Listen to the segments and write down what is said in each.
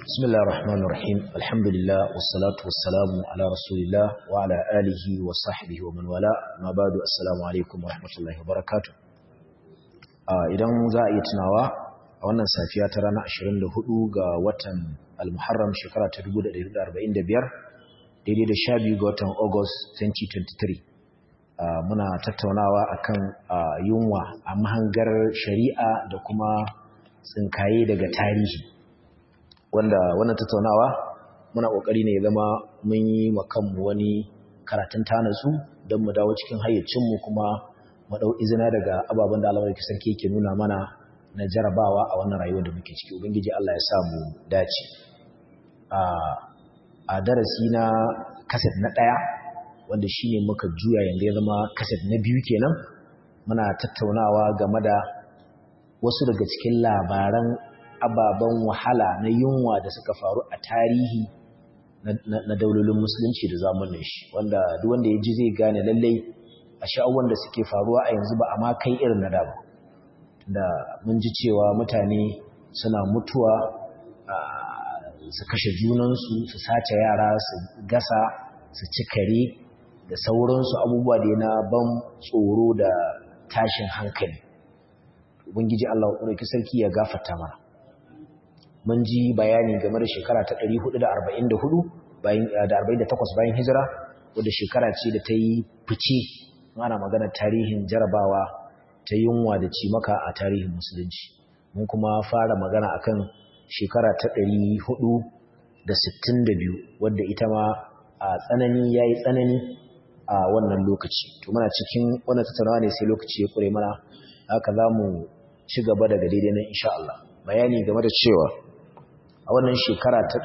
بسم الله الرحمن الرحيم الحمد لله والصلاة والسلام على رسول الله وعلى آله وصحبه ومن والاه ما بعد السلام عليكم ورحمة الله وبركاته idan za a iya tunawa a wannan safiya ta ranar 24 ga watan al-muharram shekara ta 1445 daidai da 12 ga watan august 2023 muna tattaunawa akan yunwa a mahangar shari'a da kuma tsinkaye daga tarihi wanda wannan tattaunawa muna kokari ne zama mun yi wa kanmu wani karatun tanatsu don mu dawo cikin hayyacinmu kuma mu dau izina daga ababen da Allah sarki yake nuna mana na jarabawa a wannan rayuwar da muke ciki ubangiji Allah ya sa mu dace a darasi na kaset na ɗaya wanda shine muka juya yanda ya zama kaset na biyu kenan muna tattaunawa game da wasu daga cikin labaran ababen wahala na yunwa da suka faru a tarihi na daulolin musulunci da zamanin shi wanda duk wanda ya ji zai gane lallai a sha'awar da suke faruwa a yanzu ba a ma kai irin na da ba da mun ji cewa mutane suna mutuwa su kashe junansu su sace yara su gasa su ci kare da sauransu abubuwa da na ban tsoro da tashin hankali ubangiji Allah ɗauki sarki ya gafarta mana mun ji bayani game da shekara ta 444 bayan da 48 bayan hijira wadda shekara ce da ta yi fice ana magana tarihin jarabawa ta yunwa da cimaka a tarihin musulunci mun kuma fara magana akan shekara ta 462 wadda ita ma a tsanani yayi tsanani a wannan lokaci to muna cikin wannan tattaunawa ne sai lokaci ya kure mana haka zamu ci gaba daga daidai nan insha Allah bayani game da cewa a wannan shekara ta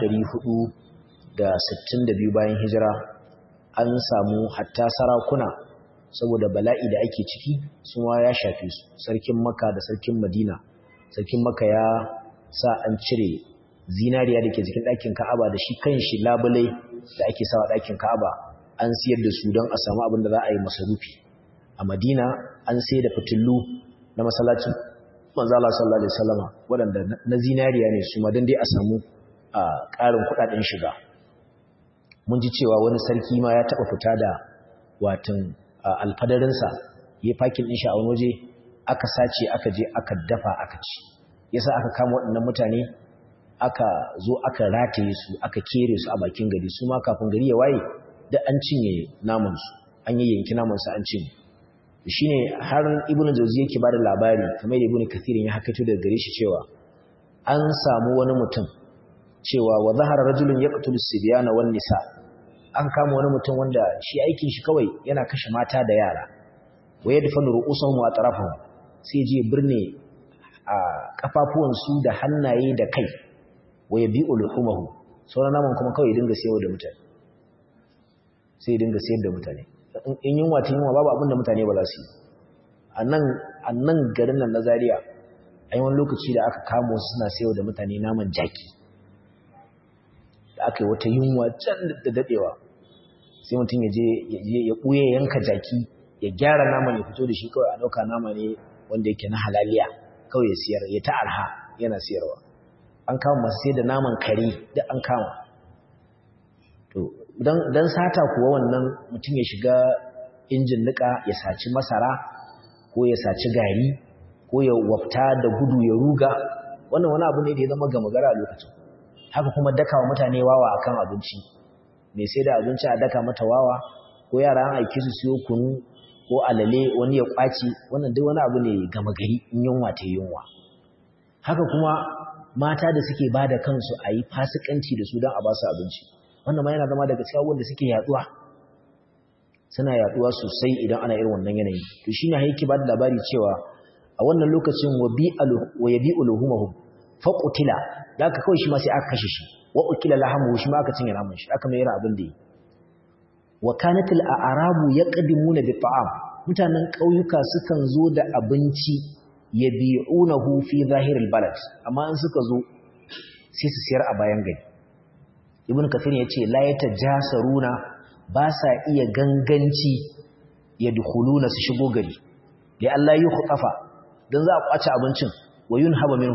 462 bayan hijira an samu hatta sarakuna saboda bala'i da ake ciki suma ya shafe su sarkin maka da sarkin madina sarkin maka ya sa an cire zinariya da ke jikin ɗakin ka'aba da shi kan shi labulai da ake sawa ɗakin ka'aba an siyar da su don a samu abin da za a yi masarufi a madina an sai da fitillu na masallacin manzo Allah sallallahu alaihi wasallama waɗanda na zinariya ne su ma dan dai a samu ƙarin kuɗaɗen shiga mun ji cewa wani sarki ma ya taɓa fita da watan alfadarinsa ya fakin ɗin shi a wani waje aka sace aka je aka dafa aka ci yasa aka kama waɗannan mutane aka zo aka rataye su aka kere su a bakin gari su ma kafin gari ya waye da an cinye namansu an yi yanki namansu an cinye shi ne har ibn jauzi yake ba da labari kamar da ibn kathirin ya hakaito daga gare shi cewa an samu wani mutum cewa wa zahara rajulun yaqtulu sibyana wan nisa an kama wani mutum wanda shi aikin shi kawai yana kashe mata da yara wa yadfanu ru'usahum wa atrafahum sai je birne a kafafuwan su da hannaye da kai wa yabi'u luhumahu sauran naman kuma kawai dinga sayar da mutane sai dinga sayar da mutane in yunwa ta yunwa babu abin da mutane ba za su yi a nan garin nan na Zariya, a yi wani lokaci da aka kamo su suna sayo da mutane naman jaki da aka yi wata yunwa can da daɗewa sai mutum ya je ya ɓuye yanka jaki ya gyara naman ya fito da shi kawai a ɗauka nama ne wanda yake na halaliya kawai ya siyar ya ta arha yana siyarwa an kama masu sai da naman kare duk an kama to don sata kuwa wannan mutum ya shiga injin nika ya saci masara ko ya saci gari ko ya wafta da gudu ya ruga wannan wani abu ne da ya zama gama gara a lokacin haka kuma daka wa mutane wawa akan abinci mai sai da abinci a daka mata wawa ko yara an aiki su siyo kunu ko alale wani ya kwaci wannan duk wani abu ne gama gari in yunwa ta yunwa haka kuma mata da suke ba da kansu a yi fasikanci da su don a ba su abinci wannan ma yana zama daga cikin wanda suke yaduwa suna yaduwa sosai idan ana irin wannan yanayi to shine haiki ba da labari cewa a wannan lokacin wa bi wa yabi uluhumahum fa qutila da aka kawai shi ma sai aka kashe shi wa ukila lahamu shi ma aka cinye namun shi aka mai abin da yi wa kanatil a'rabu yaqdimuna bi ta'am mutanen kauyuka sukan zo da abinci yabi'unahu fi zahiril balad amma in suka zo sai su siyar a bayan gari ibn kafir ya ce la ya tajasaruna ba sa iya ganganci ya dukuluna su shigo gari da Allah yi khutafa dan za a kwace abincin wa yunhaba minhum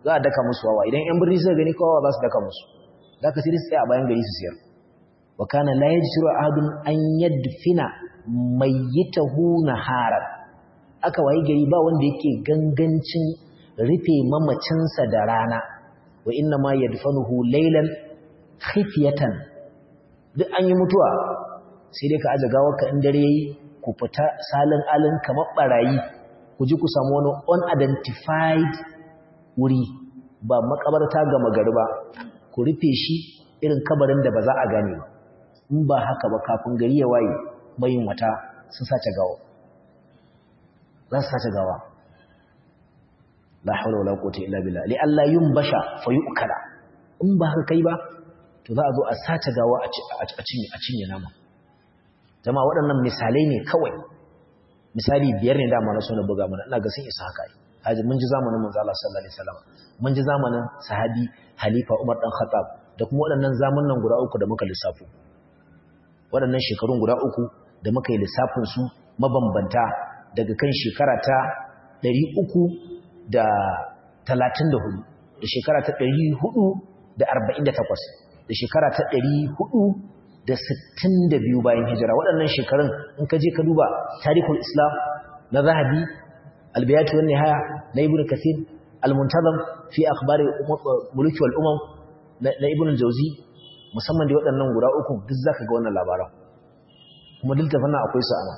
za a daka musu wawa idan yan birni suka gani kowa za su daka musu za ka sai su tsaya a bayan gari su siyar wa kana la yajru ahadun an yadfina mayyitahu naharan aka wayi gari ba wanda yake gangancin rufe mamacinsa da rana wa inna ma yadfanuhu laylan khifyatan duk an yi mutuwa sai dai ka aje gawarka in dare yayi ku fita salin alin kamar barayi ku ji ku samu wani unidentified wuri ba makabarta ga magari ba ku rufe shi irin kabarin da ba za a gane ba in ba haka ba kafin gari ya waye mayin wata sun sace gawa za su sace gawa la haula wala quwwata illa billah li alla yumbasha fa yu'kala in ba haka kai ba to za a zo a sace gawa a cinye a cinye nama jama'a waɗannan misalai ne kawai misali biyar ne dama na so na buga mana ina ga sun isa haka haji mun ji zamanin manzo Allah sallallahu alaihi wasallam mun ji zamanin sahabi halifa Umar dan Khattab da kuma waɗannan zamanin guda uku da muka lissafo waɗannan shekarun guda uku da muka yi lissafin su mabambanta daga kan shekara ta 300 da 34 da shekara ta 448 da shekara ta 400 da sittin da biyu bayan hijira waɗannan shekarun in ka je ka duba tarihul islam na zahabi albiyatu wani haya na ibn kathir almuntazam fi akhbari mulki wal umam na ibn jauzi musamman da waɗannan guda uku duk zaka ga wannan labaran kuma duk da fannin akwai su ana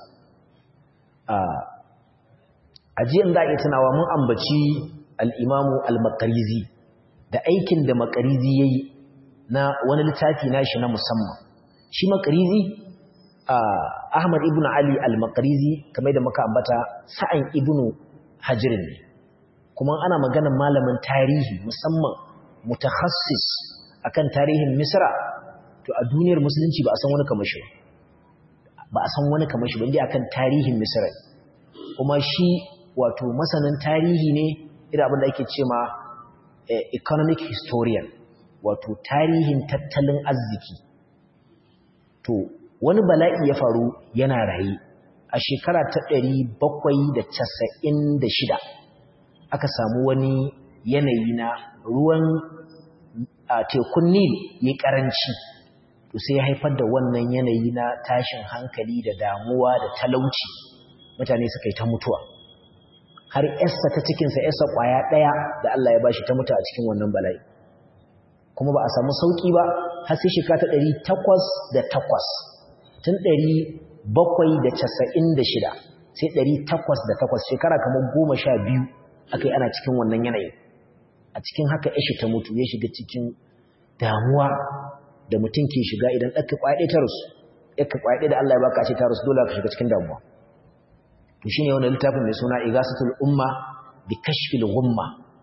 a jiyan za a iya tunawa mun ambaci al-imamu al-maqrizi da aikin da maqrizi yayi na wani littafi nashi na musamman shi makarizi Ahmad ibn Ali al-Makarizi kamar da muka ambata sa'an ibn Hajirin ne kuma ana maganar malamin tarihi musamman mutakhassis akan tarihin Misra to a duniyar musulunci ba a san wani kamar shi ba a san wani kamar shi ba indai akan tarihin Misra kuma shi wato masanin tarihi ne irin abin da ake cewa economic historian wato tarihin tattalin arziki to wani bala'i ya faru yana raye a shekara ta ɗari bakwai da casa'in da shida aka samu wani yanayi na ruwan a tekun nil ya ƙaranci to sai ya haifar da wannan yanayi na tashin hankali da damuwa da talauci mutane suka yi ta mutuwa har yasta ta cikinsa yasta ƙwaya ɗaya da Allah ya bashi ta mutu a cikin wannan bala'i kuma ba a samu sauƙi ba har sai shekara ta ɗari takwas da takwas tun ɗari bakwai da casa'in da shida sai ɗari takwas da takwas shekara kamar goma sha biyu aka yi ana cikin wannan yanayin a cikin haka ya ta mutu ya shiga cikin damuwa da mutum ke shiga idan ɗaka ƙwaɗe ta rasu ɗaka ƙwaɗe da Allah ya baka ce ta rasu dole ka shiga cikin damuwa to shine wannan littafin mai suna igasatul umma bi kashfil ghumma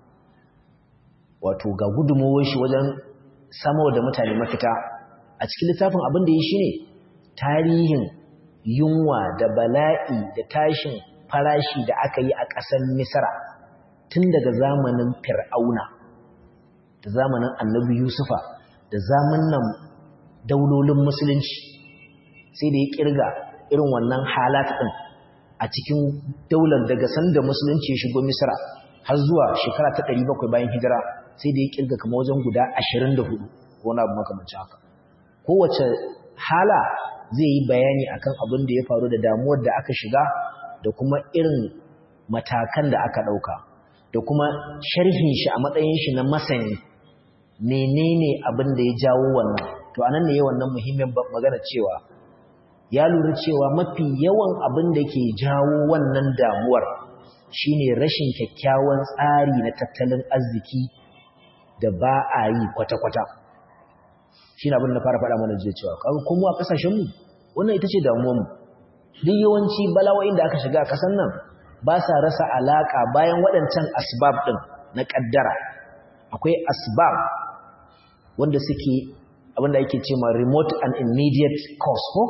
wato ga gudunmowar shi wajen samar da mutane mafita a cikin littafin abin da ya shi ne tarihin yunwa da bala'i da tashin farashi da aka yi a ƙasar misra tun daga zamanin fir'auna da zamanin annabi yusufa da zamanin daulolin musulunci sai da ya kirga irin wannan halat ɗin a cikin daular daga sanda musulunci ya shigo misra har zuwa shekara ta 700 bayan hijira sai da ya kirga kama wajen guda 24 wani abu makamancin haka kowace hala zai yi bayani akan abin da ya faru da damuwar da aka shiga da kuma irin matakan da aka ɗauka da kuma sharhin shi a matsayin shi na masani menene abin da ya jawo wannan to anan ne wannan muhimmin magana cewa ya lura cewa mafi yawan abin da ke jawo wannan damuwar shine rashin kyakkyawan tsari na tattalin arziki da ba a yi kwata-kwata shi abin da fara faɗa mana jiya cewa kuma a ƙasashenmu wannan ita ce damuwarmu duk yawanci bala'o'in da aka shiga a ƙasar nan ba sa rasa alaƙa bayan waɗancan asbab ɗin na ƙaddara akwai asbab wanda suke abinda ake ce ma remote and immediate cause ko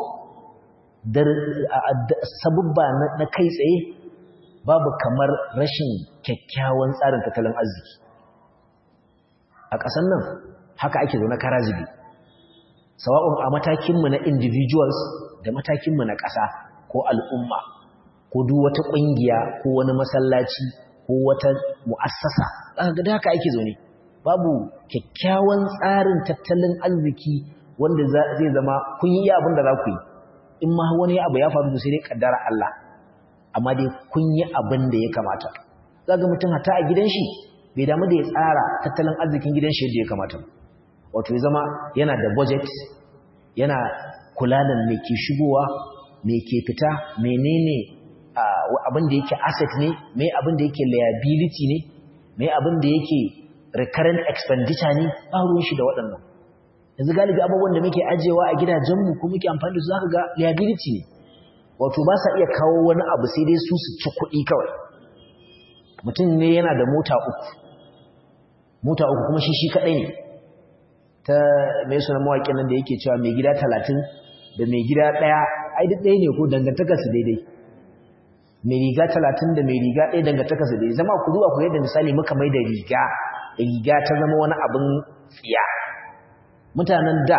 sabubba na kai tsaye babu kamar rashin kyakkyawan tsarin tattalin arziki a ƙasar nan haka ake zaune karazibi sawa'un a matakinmu na individuals da matakinmu na ƙasa ko al'umma ko duk wata ƙungiya ko wani masallaci ko wata mu'assasa zaka ga haka ake zaune babu kyakkyawan tsarin tattalin arziki wanda zai zama kun yi abin da za ku yi in ma wani abu ya faru sai dai kaddara Allah amma dai kun yi abin da ya kamata zaka mutum hata a gidan shi bai damu da ya tsara tattalin arzikin gidan shi yadda ya kamata wato ya zama yana da budget yana kula da me ke shigowa me ke fita menene abin da yake asset ne me abin da yake liability ne me abin da yake recurrent expenditure ne ba ruwan shi da waɗannan yanzu galibi abubuwan da muke ajewa a gidajenmu ko muke amfani da su zaka ga liability ne wato ba sa iya kawo wani abu sai dai su su ci kuɗi kawai mutum ne yana da mota uku mota uku kuma shi shi kaɗai ne ta mai suna mawaƙin nan da yake cewa mai gida talatin da mai gida ɗaya ai duk ɗaya ne ko dangantakarsu daidai mai riga talatin da mai riga ɗaya dangantakarsu daidai zama ku zuwa ku yadda misali muka mai da riga riga ta zama wani abin tsiya mutanen da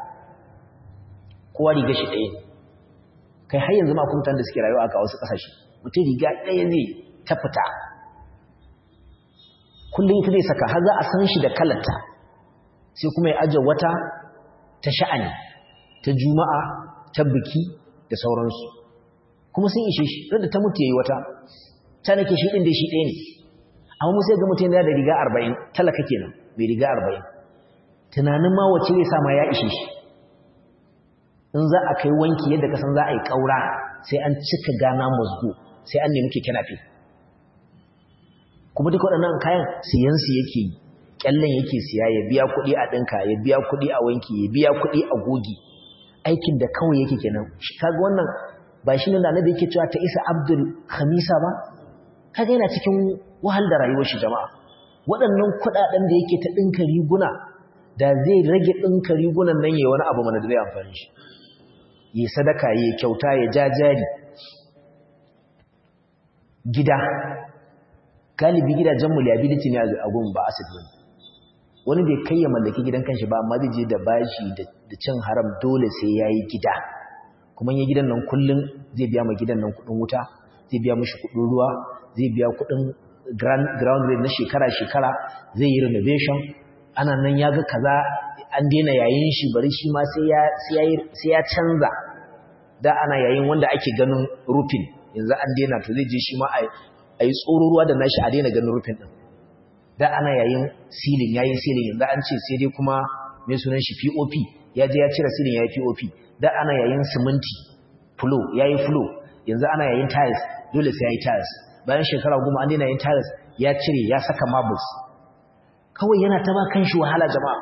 kowa riga shi ɗaya kai har yanzu ma kuma da suke rayuwa a wasu ƙasashe mutum riga ɗaya zai ta fita kullum ita zai saka har za a san shi da kalarta sai kuma ya aje wata ta sha'ani ta juma'a ta biki da sauransu kuma sun ishe shi da ta mutu yayi wata ta nake shi din da shi ɗaya ne amma mu sai ga mutum yana da riga 40 talaka kenan mai riga 40 tunanin ma wace zai sa ma ya ishe shi in za a kai wanki yadda ka san za a yi kaura sai an cika gana musgo sai an nemi keke nafi kuma duk waɗannan kayan siyan su yake yi kyallen yake siya ya biya kuɗi a ɗinka ya biya kuɗi a wanki ya biya kuɗi a gogi aikin da kawai yake kenan kaga wannan ba shi ne da annabi yake cewa ta isa abdul khamisa ba kaga yana cikin wahal da rayuwar shi jama'a waɗannan kuɗaɗen da yake ta ɗinka riguna da zai rage ɗinka rigunan nan yayi wani abu mana da zai amfani shi yi sadaka yi kyauta ya ja jari gida galibi gidajen liability ne a gun ba asset bane wani bai kai ya mallaki gidan kanshi ba amma zai je da bashi da cin haram dole sai yayi gida kuma ya gidan nan kullun zai biya ma gidan nan kudin wuta zai biya mishi kudin ruwa zai biya kudin ground rate na shekara shekara zai yi renovation ana nan ya ga kaza an daina yayin shi bari shi ma sai ya sai ya canza da ana yayin wanda ake ganin rufin yanzu an daina to zai je shi ma a yi tsororuwa da nashi a daina ganin rufin din da ana yayin silin yayin silin yanzu an ce sai dai kuma mai sunan shi POP ya je ya cire silin yayi POP da ana yayin siminti flow yayi flow yanzu ana yayin tiles dole sai yayi tiles bayan shekara goma an daina yayin tiles ya cire ya saka marbles kawai yana ta ba kanshi wahala jama'a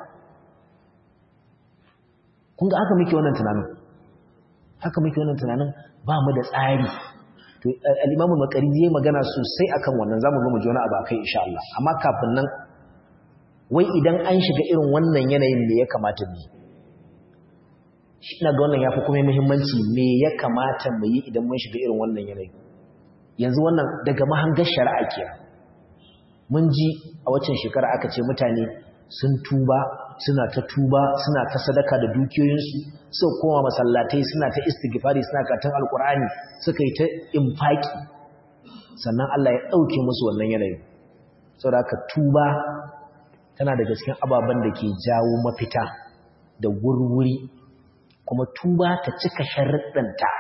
kun ga haka muke wannan tunanin haka muke wannan tunanin ba mu da tsari to al-Imam al-Maqrizi yayi magana sosai akan wannan zamu zo mu ji wani abu akai insha Allah amma kafin nan wai idan an shiga irin wannan yanayin me ya kamata mu shi ina ga wannan yafi kuma muhimmanci me ya kamata mu yi idan mun shiga irin wannan yanayi yanzu wannan daga mahangar shari'a kenan mun ji a waccan shekara aka ce mutane sun tuba suna ta tuba suna ta sadaka da dukiyoyinsu suka koma masallatai suna ta istighfari suna karatun alkur'ani suka yi ta infaki sannan Allah ya dauke musu wannan yanayin saboda haka tuba tana daga cikin ababen da ke jawo mafita da wurwuri kuma tuba ta cika sharuɗanta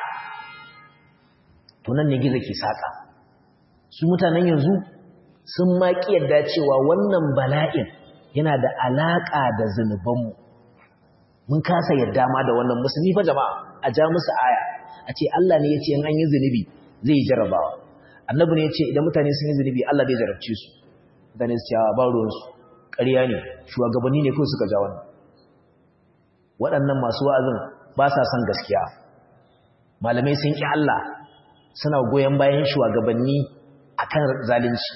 to nan ne gizo ke saka su mutanen yanzu sun ma yadda cewa wannan bala'in yana da alaƙa da zunubanmu mun kasa yadda ma da wannan musulmi fa jama'a a ja musu aya a ce Allah ne ya ce in an yi zunubi zai yi jarabawa annabi ne ya ce idan mutane sun yi zunubi Allah zai jarabce su mutane su cewa ba ruwansu ƙarya ne shugabanni ne kawai suka ja wannan waɗannan masu wa'azin ba sa son gaskiya malamai sun ƙi Allah suna goyon bayan shugabanni akan zalunci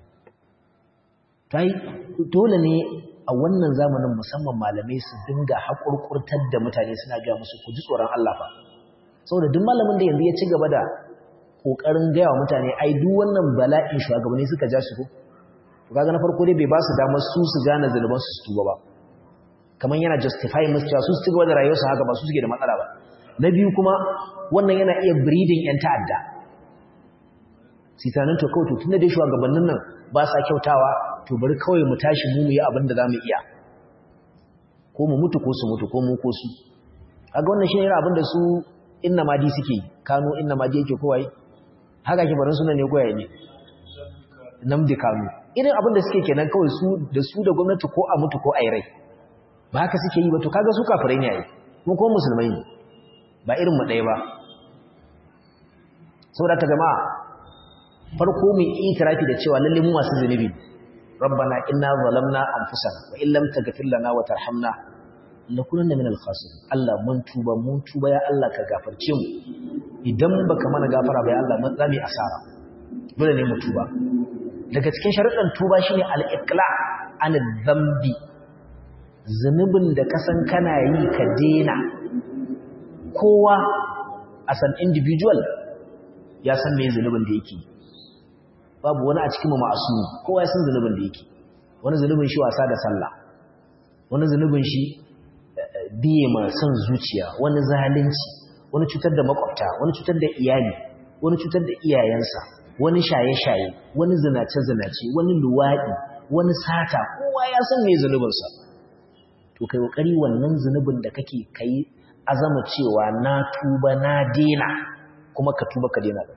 tai dole ne a wannan zamanin musamman malamai su dinga haƙurƙurtar da mutane suna ga musu ku ji tsoron Allah fa saboda duk malamin da yanzu ya ci gaba da kokarin gaya wa mutane ai duk wannan bala'in shugabanni suka ja shi ko to kaga na farko dai bai ba su damar su su gane zaluban su tuba ba kaman yana justify musu cewa su su ci gaba da rayuwarsu haka ba su suke da matsala ba na biyu kuma wannan yana iya breeding yan ta'adda sai tunanin to kawai to tunda dai shugabannin nan ba sa kyautawa to bari kawai mu tashi mu mu yi abin da zamu iya ko mu mutu ko su mutu ko mu ko su kaga wannan shi ne abin da su inna madi suke kano inna madi yake kowai haka ke barin sunan ne koyaye ne namdi kano irin abin da suke kenan kawai su da su da gwamnati ko a mutu ko a yi rai ba haka suke yi ba to kaga su kafirai ne a yi kuma ko musulmai ne ba irin mu ɗaya ba saboda ta jama'a farko mu itirafi da cewa lalle mu masu zunubi rabbana inna zalamna anfusana wa illam taghfir lana wa tarhamna lakunanna min al-khasirin Allah mun tuba mun tuba ya Allah ka gafarce mu idan baka mana gafara ba ya Allah mun zame asara dole ne mu tuba daga cikin sharuɗan tuba shine al-iqla an dhanbi zunubin da ka san kana yi ka dena kowa as an individual ya san me zunubin da yake babu wani a cikin mu ma'asumi kowa ya san zunubin da yake wani zunubin shi wasa da sallah wani zunubin shi biye ma son zuciya wani zalunci wani cutar da makwabta wani cutar da iyali wani cutar da iyayensa wani shaye-shaye wani zinace-zinace wani luwaɗi wani sata kowa ya san me zunubinsa to kai kokari wannan zunubin da kake kai azama cewa na tuba na dena kuma ka tuba ka dena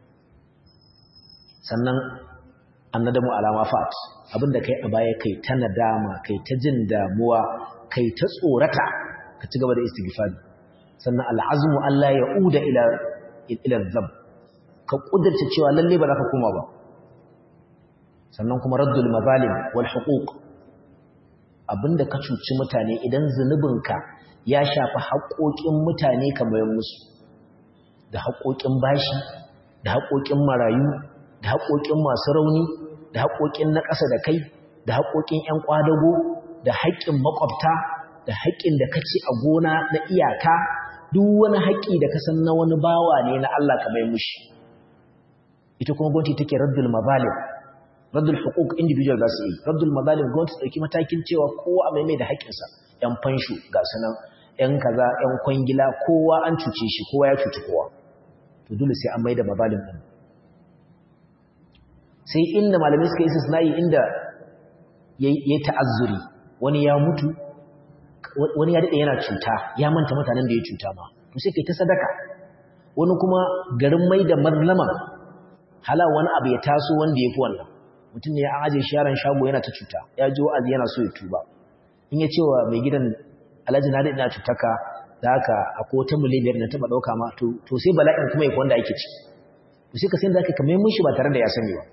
sannan annadamu alama fat abinda kai a baya kai ta nadama kai ta jin damuwa kai ta tsorata ka ci gaba da istighfari sannan al'azmu Allah ya uda ila ila zab ka kudurta cewa lalle ba za ka koma ba sannan kuma raddul mazalim wal huquq abinda ka cuci mutane idan zunubinka ya shafi haƙoƙin mutane kamar musu da haƙoƙin bashi da haƙoƙin marayu da haƙoƙin masu rauni da haƙoƙin na ƙasa da kai da haƙoƙin 'yan ƙwadago da haƙƙin makwabta da haƙƙin da kace a gona na iyaka duk wani haƙƙi da kasan na wani bawa ne na Allah ka mai mushi ita kuma gwamnati take raddul mazalim raddul huquq individual za su yi raddul mazalim gwamnati dauki matakin cewa kowa a mai mai da haƙƙinsa yan fansho ga sanan yan kaza yan kwangila kowa an cuce shi kowa ya cuci kowa to dole sai an mai da mazalim din sai inda malamai suka yi istisna'i inda yayi ta'azzuri wani ya mutu wani ya daɗe yana cuta ya manta mutanen da ya cuta ma to sai kai ta sadaka wani kuma garin mai da mazlama hala wani abu ya taso wanda ya fi wannan mutum ne ya aje shi yaron shago yana ta cuta ya ji wa'azi yana so ya tuba in ya ce wa mai gidan alhaji na daɗe na cutaka da haka akwai wata miliyar na taɓa ɗauka ma to sai bala'in kuma ya wanda ake ci to sai ka sai da aka kamar mun shi ba tare da ya sani ba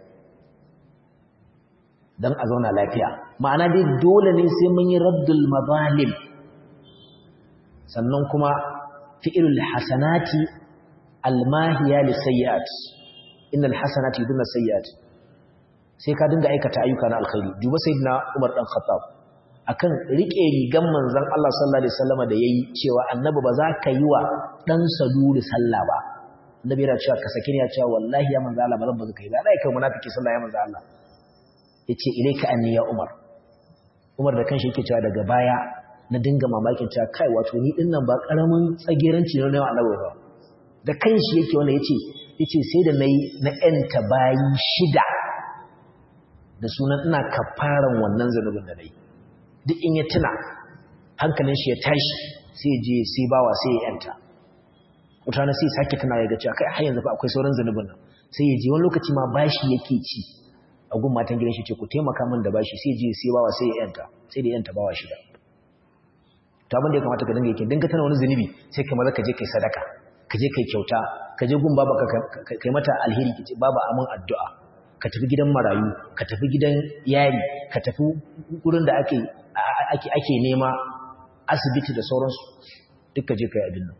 don a zauna lafiya ma'ana dai dole ne sai mun yi raddul mazalim sannan kuma fi'ilul hasanati almahiya li sayyi'at innal hasanati yudunna sayyi'at sai ka dinga aikata ayyuka na alkhairi duba sayyidina Umar dan Khattab akan rike rigan manzon Allah sallallahu alaihi wasallam da yayi cewa annabi ba za ka yi wa dan saluri sallah ba annabi yana cewa ka saki ne ya cewa wallahi ya manzo Allah ba zan ba zaka yi ba dai kai munafiki sallah ya manzo Allah yace ilaika anni ya Umar Umar da kanshi yake cewa daga baya na dinga mamakin cewa kai wato ni din nan ba karamin tsageranci ne na annabi ba da kanshi yake wanda yace yace sai da nayi na enta bayi shida da sunan ina kafaran wannan zanubin da nayi duk in ya tuna hankalin shi ya tashi sai je sai bawa sai ya yanta mutane sai sake tuna ya ga cewa kai har yanzu fa akwai sauran zanubin nan sai ya je wani lokaci ma bashi yake ci a gun matan gidan shi ce ku taimaka min da bashi sai je sai bawa sai ya yanta sai da yanta bawa shida to abin da ya kamata ka dinga yake dinga tana wani zunubi sai kai maza ka je kai sadaka ka je kai kyauta ka je gun baba ka kai mata alheri ki ce baba amin addu'a ka tafi gidan marayu ka tafi gidan yari ka tafi gurin da ake ake ake nema asibiti da sauransu duk ka je kai abin nan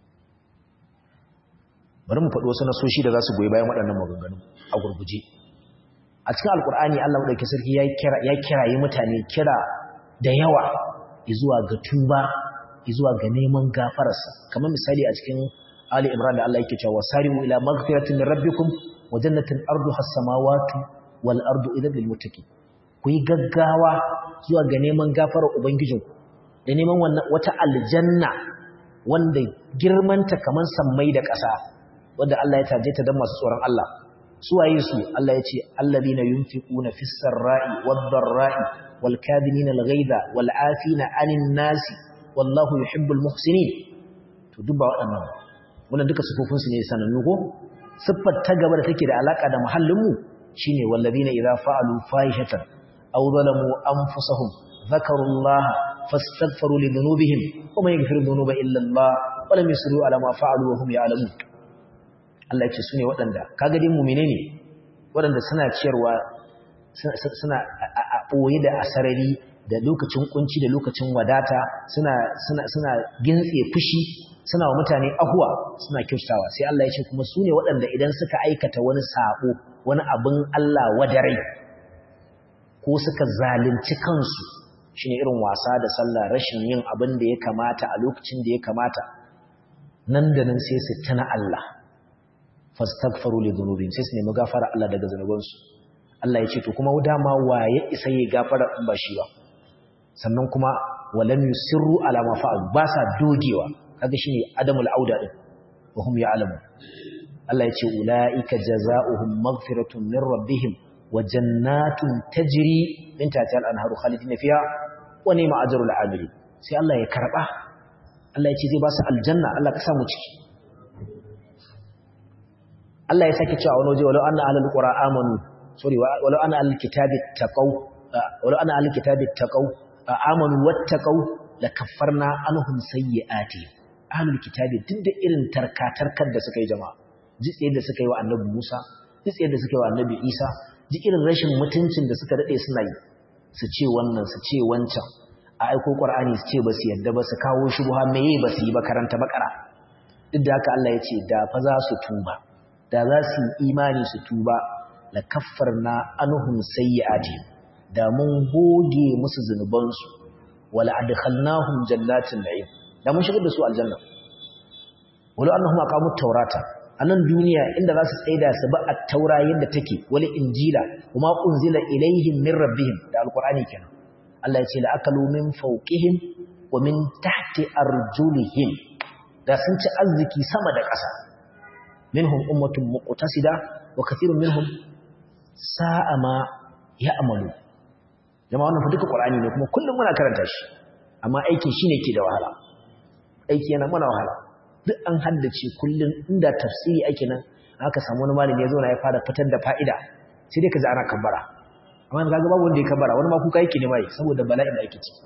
bari mu faɗi wasu nasoshi da za su goyi bayan waɗannan maganganu a gurguje a cikin alkur'ani Allah madauki sarki ya kira ya kirayi mutane kira da yawa zuwa ga tuba zuwa ga neman gafararsa kamar misali a cikin Ali Imran da Allah yake cewa wasari'u ila maghfiratin min rabbikum wa jannatin arduha as-samawati wal ardu idan lil muttaqin ku yi gaggawa zuwa ga neman gafarar ubangijinku da neman wannan wata aljanna wanda girmanta kamar sammai da ƙasa wanda Allah ya taje ta don masu tsoron Allah suwaye su Allah ya ce alladhina yunfiquna fis sarra'i wad dharra'i wal kadhimina al ghaiza wal 'afina 'anil nasi wallahu yuhibbul muhsinin to duk ba waɗannan wannan duka sifofin su ne sanannu ko siffar ta gaba da take da alaka da muhallin mu shine walladhina idza fa'alu fahishatan aw zalamu anfusahum dhakarullaha fastaghfiru li dhunubihim wa man yaghfiru dhunuba illa Allah wa lam yusru ala ma fa'alu wa hum ya'lamun Allah ya ce sune waɗanda kaga dai mu'mine ne waɗanda suna ciyarwa suna a ɓoye da asarari da lokacin kunci da lokacin wadata suna suna suna gintse fushi suna wa mutane ahuwa suna kyautawa sai Allah ya ce kuma su ne waɗanda idan suka aikata wani sabo wani abin Allah wadarai ko suka zalunci kansu shine irin wasa da sallah rashin yin abin da ya kamata a lokacin da ya kamata nan da nan sai su tana Allah fastaghfiru li dhunubihim sai su nemi gafara Allah daga zanubansu Allah ya ce to kuma dama waye isa yi gafara in ba shi ba sannan kuma walam yusirru ala ma fa'al ba sa dogewa kaga shine adamul auda din wa hum ya'lamu Allah ya ce ulaika jazaohum maghfiratun min rabbihim wa jannatun tajri min tahtiha al-anharu khalidina fiha wa ni'ma ajrul 'amilin sai Allah ya karba Allah ya ce zai ba su aljanna Allah ka samu ciki Allah ya sake cewa wani waje walau anna ahlul qura amanu sorry walau anna ahlul kitabi taqaw walau anna ahlul kitabi taqaw amanu wattaqaw lakaffarna anhum sayyi'ati ahlul kitabi duk da irin tarkatarkar da suka yi jama'a jitse da suka yi wa annabi Musa jitse da suka yi wa annabi Isa ji irin rashin mutuncin da suka dade suna yi su ce wannan su ce wancan a aiko Qur'ani su ce ba su yadda ba su kawo shubha meye ba su yi ba karanta bakara duk da haka Allah ya ce da fa za su tuba da za su yi imani su tuba la kaffarna anhum sayyi'ati da mun goge musu zunubansu wala adkhalnahum jannatin na'im da mun shigar da su aljanna wala annahum aqamut tawrata anan duniya inda za su tsaida su ba at-taura yadda take wala injila kuma unzila ilaihim min rabbihim da alqur'ani kenan Allah ya ce la akalu min fawqihim wa min tahti arjulihim da sun ci arziki sama da ƙasa minhum ummatun muqtasida wa kathirun minhum sa'a ma ya'malu jama'a wannan fa duka qur'ani ne kuma kullum muna karanta shi amma aikin shine ke da wahala aiki yana mana wahala duk an haddace kullum inda tafsiri ake nan aka samu wani malami ya zo na ya fara fitar da fa'ida sai dai ka ji ana kabbara amma kaga babu wanda ya kabbara wani ma kuka yake ne mai saboda bala'in da ake ciki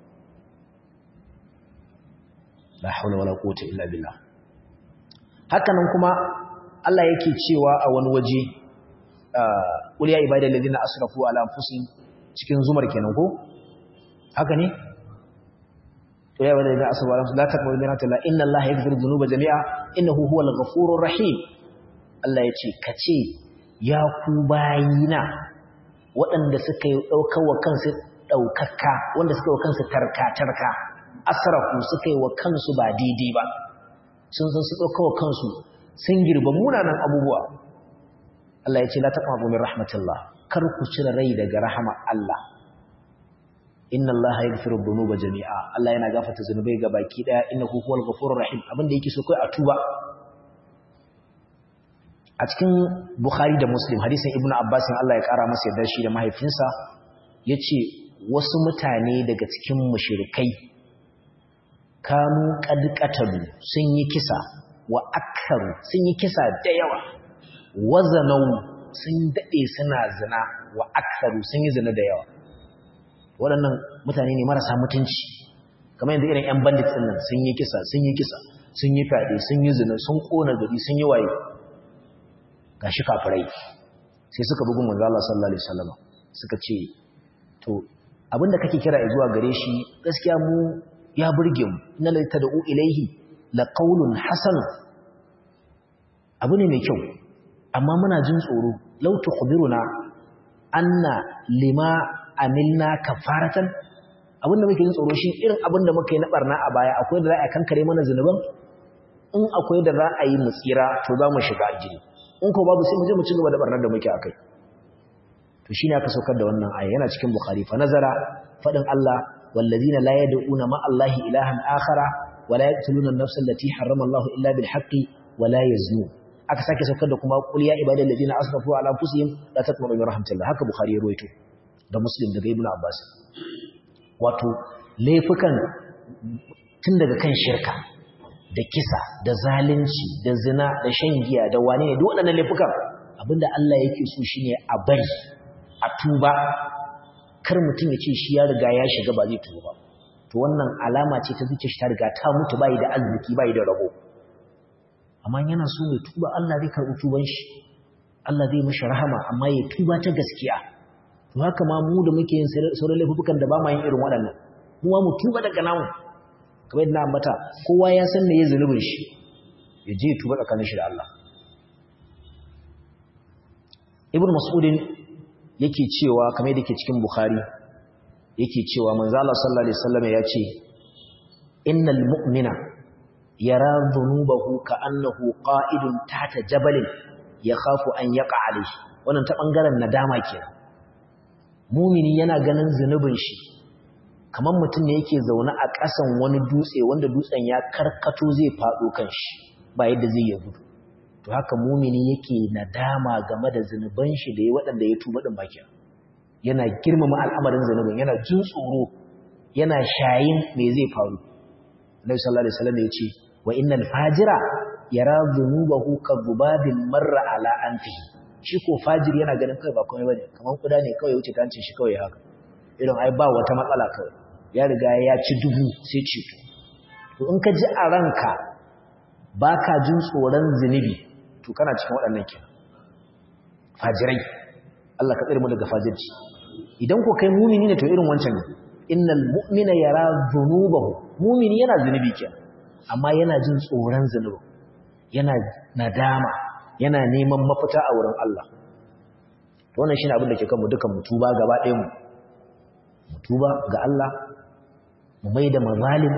la haula wala quwwata illa billah hakanan kuma Allah yake cewa a wani waje qul ya ibadal ladina asrafu ala anfusihim cikin zumar kenan ko haka ne to ya ibadal ladina asrafu ala anfusihim la taqbalu min rahmatillah inna allaha yaghfiru dhunuba jami'a innahu huwal ghafurur rahim Allah yace kace ya ku bayina waɗanda suka yi daukar wa kansu daukaka wanda suka yi wa kansu tarka tarka asrafu suka yi wa kansu ba daidai ba sun san su ɗauka wa kansu sun girba munanan abubuwa Allah ya ce la taqrabu min rahmatillah kar ku cire rai daga rahama Allah inna Allah yaghfiru dhunuba jami'a Allah yana gafarta zunubai ga baki daya innahu huwal ghafurur rahim abinda yake so kai a tuba a cikin Bukhari da Muslim hadisin Ibn Abbas Allah ya kara masa yarda shi da mahaifinsa yace wasu mutane daga cikin mushrikai kanu qadqatalu sun yi kisa wa akharu sun yi kisa da yawa wazanau sun dade suna zina wa akharu sun yi zina da yawa waɗannan mutane ne marasa mutunci kamar yanzu irin ƴan bandits din nan sun yi kisa sun yi kisa sun yi fade sun yi zina sun kona gari sun yi waye gashi kafirai sai suka bugun manzo Allah sallallahu alaihi wasallam suka ce to abinda kake kira zuwa gare shi gaskiya mu ya burge mu inna la tad'u ilayhi la qawlun hasan abu ne mai kyau amma muna jin tsoro law tukhbiruna anna lima amilna kafaratan abinda muke jin tsoro shi irin abinda muka yi na barna a baya akwai da za a kankare mana zanuban in akwai da za a yi mu tsira to za mu shiga aljini in ko babu sai mu je mu ci gaba da barnar da muke akai to shine aka saukar da wannan aya yana cikin bukhari fa nazara fadin Allah والذين لا يدعون مع الله إلها آخر ولا يقتلون النفس التي حرم الله إلا بالحق ولا يزنون aka sake saukar da kuma qul ya ibadal ladina asrafu ala anfusihim la taqnatu min rahmatillah haka bukhari ya ruwaito da muslim daga ibnu abbas wato laifukan tun daga kan shirka da kisa da zalunci da zina da shan giya da wane ne duk waɗannan laifukan abinda Allah yake so shine a bari a tuba kar mutum ya ce shi ya riga ya shiga ba zai tuba ba to wannan alama ce ta zuciya shi ta riga ta mutu bai da arziki bai da rabo amma yana so ya tuba Allah zai karɓi tuban shi Allah zai mishi rahama amma ya tuba ta gaskiya to haka ma mu da muke yin sauran laifukan da ba ma yin irin waɗannan mu ma mu tuba daga namu kamar yadda na ambata kowa ya san me ya zunubin shi ya je tuba tsakanin shi da Allah Ibn Mas'udin yake cewa kamar yadda ke cikin Bukhari yake cewa manzo Allah sallallahu alaihi wasallam ya ce innal mu'mina yara dhunubahu ka'annahu qa'idun tahta jabalin yakhafu an yaqa alayhi wannan ta bangaren nadama kenan mumini yana ganin zunubin shi kamar mutum ne yake zaune a ƙasan wani dutse wanda dutsen ya karkato zai faɗo kan shi ba yadda zai ya gudu to haka mumini yake nadama game da zunuban shi da ya waɗanda ya tuba ɗin bakin yana girmama al'amarin zunubin yana jin tsoro yana shayin me zai faru Nabi sallallahu alaihi wasallam ya ce wa innal fajira yara dhunubahu ka dhubabin marra ala anfihi shi ko fajir yana ganin kai ba komai bane kaman kuda ne kawai wuce ta hancin shi kawai haka irin ai ba wata matsala kawai ya riga ya ci dubu sai ci to in ka ji a ranka baka jin tsoron zunubi to kana cikin waɗannan kenan fajirai Allah ka tsare mu daga fajirci idan ko kai mumini ne to irin wancan ne innal mu'mina yara dhunubahu mumini yana zunubi kenan amma yana jin tsoron zunubi yana nadama yana neman mafita a wurin Allah to wannan shine abin da ke kanmu dukan mu tuba gaba ɗayan mu mu tuba ga Allah mu maida mazalim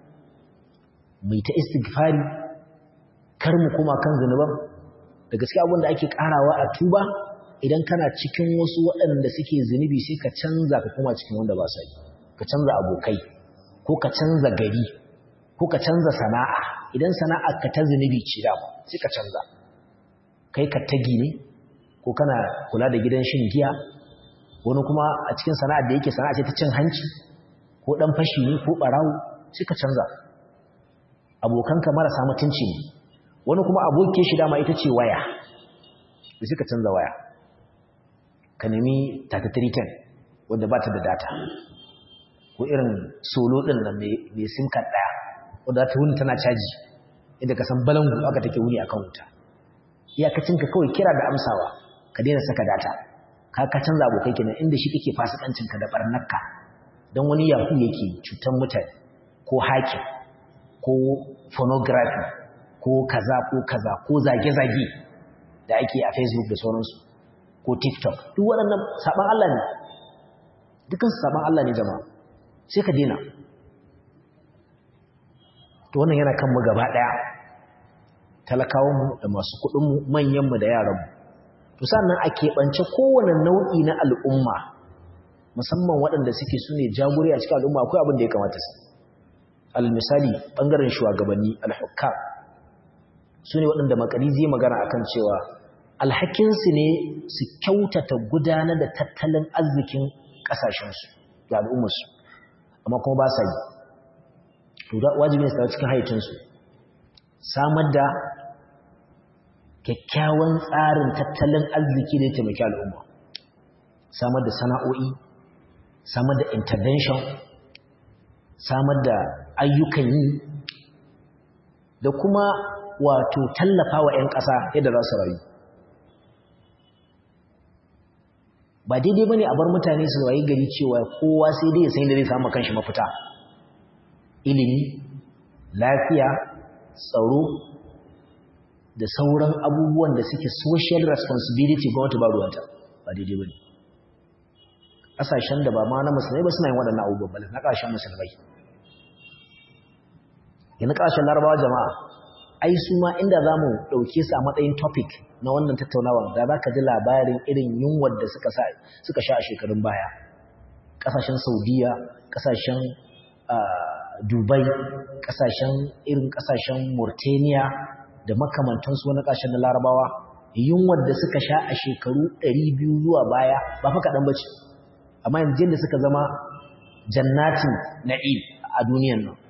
mu ta istighfari kar mu kuma kan zunuban da gaskiya abin da ake karawa a tuba idan kana cikin wasu waɗanda suke zunubi sai ka canza ka kuma cikin wanda ba sa yi ka canza abokai ko ka canza gari ko ka canza sana'a idan sana'ar ka ta zunubi ce da sai ka canza kai ka tagi ne ko kana kula da gidan shin giya wani kuma a cikin sana'ar da yake sana'a ce ta cin hanci ko dan fashi ne ko barawo sai ka canza abokanka marasa mutunci ne wani kuma abokin shi dama ita ce waya da suka canza waya ka nemi 3310 wanda ba ta da data ko irin solo ɗin nan mai sim card ɗaya wadda ta wuni tana caji inda ka san balangu aka take wuni akan wuta iyakacinka kawai kira da amsawa ka daina saka data ka ka canza abokai kenan inda shi kake fasikancinka da barnarka don wani yahu yake cutar mutane ko hakin ko phonography ko kaza ko kaza ko zage-zage da ake a facebook da sauransu ko tiktok duk waɗannan saɓan Allah ne dukansu saɓan Allah ne jama'a sai ka dena to wannan yana kanmu gaba ɗaya talakawanmu da masu kuɗinmu manyanmu da yaranmu to sannan a keɓance kowane nau'i na al'umma musamman waɗanda suke su ne jagori a cikin al'umma akwai abin da ya kamata su al-misali ɓangaren shugabanni al-hukam su ne waɗanda makari zai magana akan cewa alhakinsu ne su kyautata gudanar da tattalin arzikin ƙasashensu da al'ummarsu amma kuma ba sa yi to da wajibi ne su cikin haicinsu samar da kyakkyawan tsarin tattalin arziki da ya taimaki al'umma samar da sana'o'i samar da intervention samar da ayyukan yi da kuma wato tallafa wa 'yan ƙasa yadda za su rayu ba daidai ba ne a bar mutane su rayu gari cewa kowa sai dai ya san da zai samu kanshi mafita ilimi lafiya tsaro da sauran abubuwan da suke social responsibility gwamnati ba ruwanta ba daidai ba ne ƙasashen da ba ma na musulmai ba suna yin waɗannan abubuwan ba na ƙasashen musulmai yana ƙasashen larabawa jama'a ai su ma inda za mu ɗauke su a matsayin topic na wannan tattaunawa da za ka ji labarin irin yunwar da suka sha a shekarun baya ƙasashen saudiya ƙasashen dubai ƙasashen irin ƙasashen mauritania da makamantansu wani ƙasashen na larabawa yunwar da suka sha a shekaru 200 zuwa baya ba fa kaɗan bace amma yanzu da suka zama jannatin na'im a duniyan nan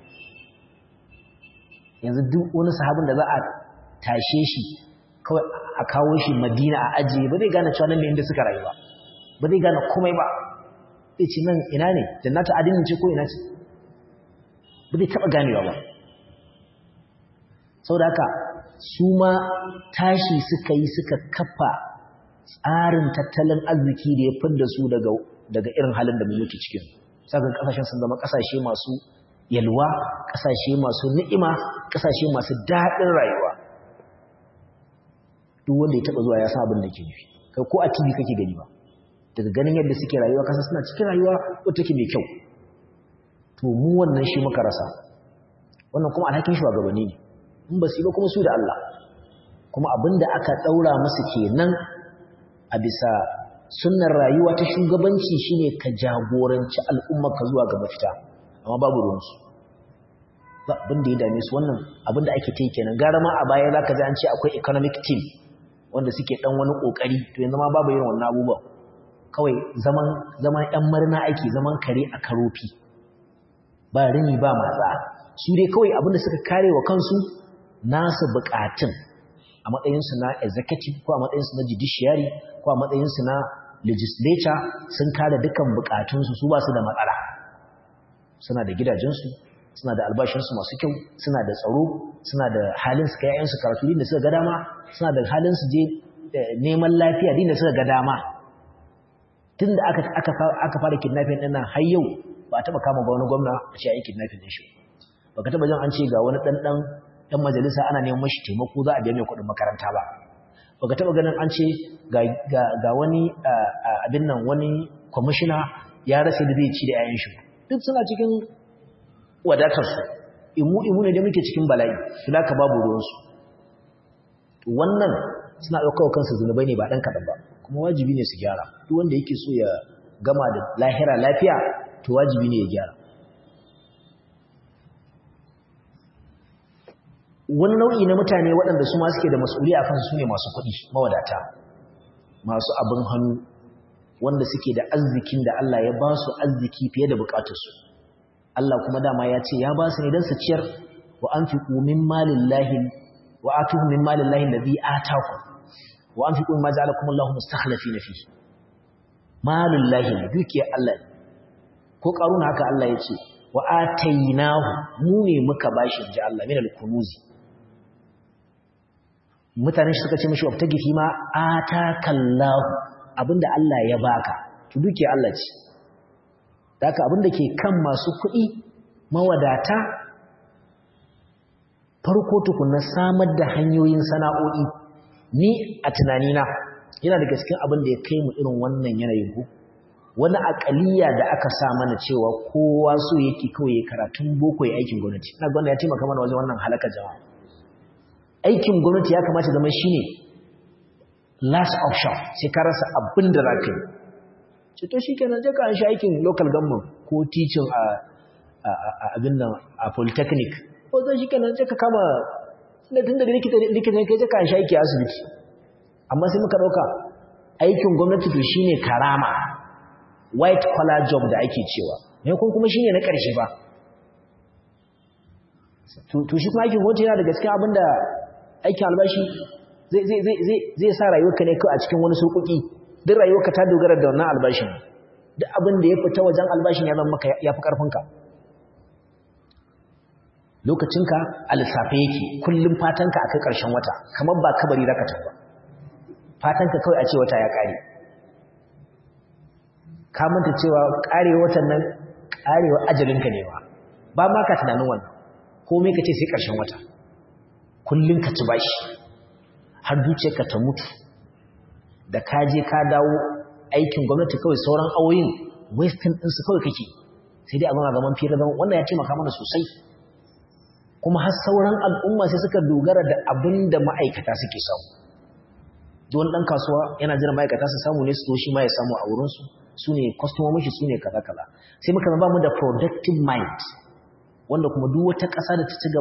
yanzu duk wani sahabin da za a tashe shi kawai a kawo shi madina a ajiye ba zai gane cewa nan ne inda suka rayu ba ba zai gane komai ba zai ce nan ina ne jannatu adinin ce ko ina ce ba zai taɓa ganewa ba sau da haka su ma tashi suka yi suka kafa tsarin tattalin arziki da ya fidda su daga irin halin da muke cikin sakan kasashen sun zama kasashe masu yalwa kasashe masu ni'ima kasashe masu daɗin rayuwa duk wanda ya taɓa zuwa ya san abin da ke nufi kai ko a tv kake gani ba daga ganin yadda suke rayuwa kasa suna cikin rayuwa wata take mai kyau to mu wannan shi muka rasa wannan kuma alhakin shugabanni ne in ba su yi ba kuma su da Allah kuma abinda aka daura musu kenan a bisa sunnar rayuwa ta shugabanci shine ka jagoranci al'umma ka zuwa ga mafita amma babu ruwansu ba abin da ya dame su wannan abin da ake tai kenan gara ma a baya zaka ji an ce akwai economic team wanda suke dan wani kokari to yanzu ma babu irin wannan abubuwa kawai zaman zaman ɗan marina ake zaman kare a karofi ba rini ba matsa su dai kawai abin da suka kare wa kansu nasu bukatun a matsayinsu na executive ko a matsayinsu na judiciary ko a matsayinsu na legislature sun kare dukkan bukatunsu su ba su da matsala suna da gidajensu suna da albashinsu masu kyau suna da tsaro suna da halin su kai yayansu karatu din da suka ga dama suna da halin su je neman lafiya din da suka ga dama tun da aka aka aka fara kidnapping din nan har yau ba a taba kama ba wani gwamna a ce ayi kidnapping din shi ba ka taba jin an ce ga wani dan dan dan majalisa ana neman mashi taimako za a biya mai kuɗin makaranta ba ba ka taba ganin an ce ga ga ga wani abin nan wani commissioner ya rasa da zai ci da yayan shi duk suna cikin wadatarsu imu-imu ne da muke cikin bala'i filaka babu ruwansu wannan suna ɗaukar kansu zunubai ne ba ɗan kaɗan ba kuma wajibi ne su gyara duk wanda yake so ya gama da lahira lafiya to wajibi ne ya gyara wani nau'i na mutane waɗanda su ma suke da mas'uli a kansu su ne masu kuɗi mawadata masu abin hannu wanda suke da arzikin da Allah ya ba su arziki fiye da bukatarsu Allah kuma dama ya ce ya ba su ne don su ciyar wa an fi ƙumin malin lahin wa a tuhu min malin lahin da zai ataku wa an fi ƙumin ma ja'ala kuma Allah mustakhlafi na fi malin lahin dukiyar Allah ne ko ƙaruna haka Allah ya ce wa atainahu mu ne muka bashi ji Allah min al-kunuzi mutane suka ce mishi wabta gifi ma atakallahu abinda Allah ya baka to dukiyar Allah ce Daka abin da ke kan masu kuɗi mawadata farko tukuna samar da hanyoyin sana'o'i ni a tunanina yana da gaske abin da ya kai mu irin wannan yanayin ku wani akaliya da aka sa mana cewa kowa so yake kawai ya karatun boko ya aikin gwamnati ina gwamnati ya taimaka mana wajen wannan halaka jama'a aikin gwamnati ya kamata zama shine last option sai ka rasa abin da za ka yi ce to shi kenan je ka an shi aikin local government ko teaching a abin nan a polytechnic ko zai shi kenan je ka kama da tun da likita ne kai je ka an shi aiki a asibiti amma sai muka ɗauka aikin gwamnati to shine karama white collar job da ake cewa ne kun kuma shine na ƙarshe ba to shi kuma aikin gwamnati yana da gaskiya abin da aikin albashi zai sa rayuwarka ne kawai a cikin wani surkuki duk rayuwarka ta dogara da wannan albashin duk abin da ya fita wajen albashin ya zama maka ya fi ƙarfinka lokacinka a lissafe yake kullum fatanka a kai ƙarshen wata kamar ba kabari zaka tafi fatanka kawai a ce wata ya ƙare ka manta cewa ƙarewa watan nan ƙarewa ajalinka ne ba ba ma ka tunanin wannan komai ka ce sai ƙarshen wata kullum ka ci bashi har zuciyarka ta mutu da ka je ka dawo aikin gwamnati kawai sauran awoyin western ɗinsu kawai kake sai dai a zama zaman fiye da zaman wannan ya taimaka mana sosai kuma har sauran al'umma sai suka dogara da abin da ma'aikata suke samu don ɗan kasuwa yana jiran ma'aikata su samu ne su shi ma ya samu a wurinsu su ne kwastomomin shi su ne kaza-kaza sai muka zama mu da productive mind wanda kuma duk wata ƙasa da ta ci gaba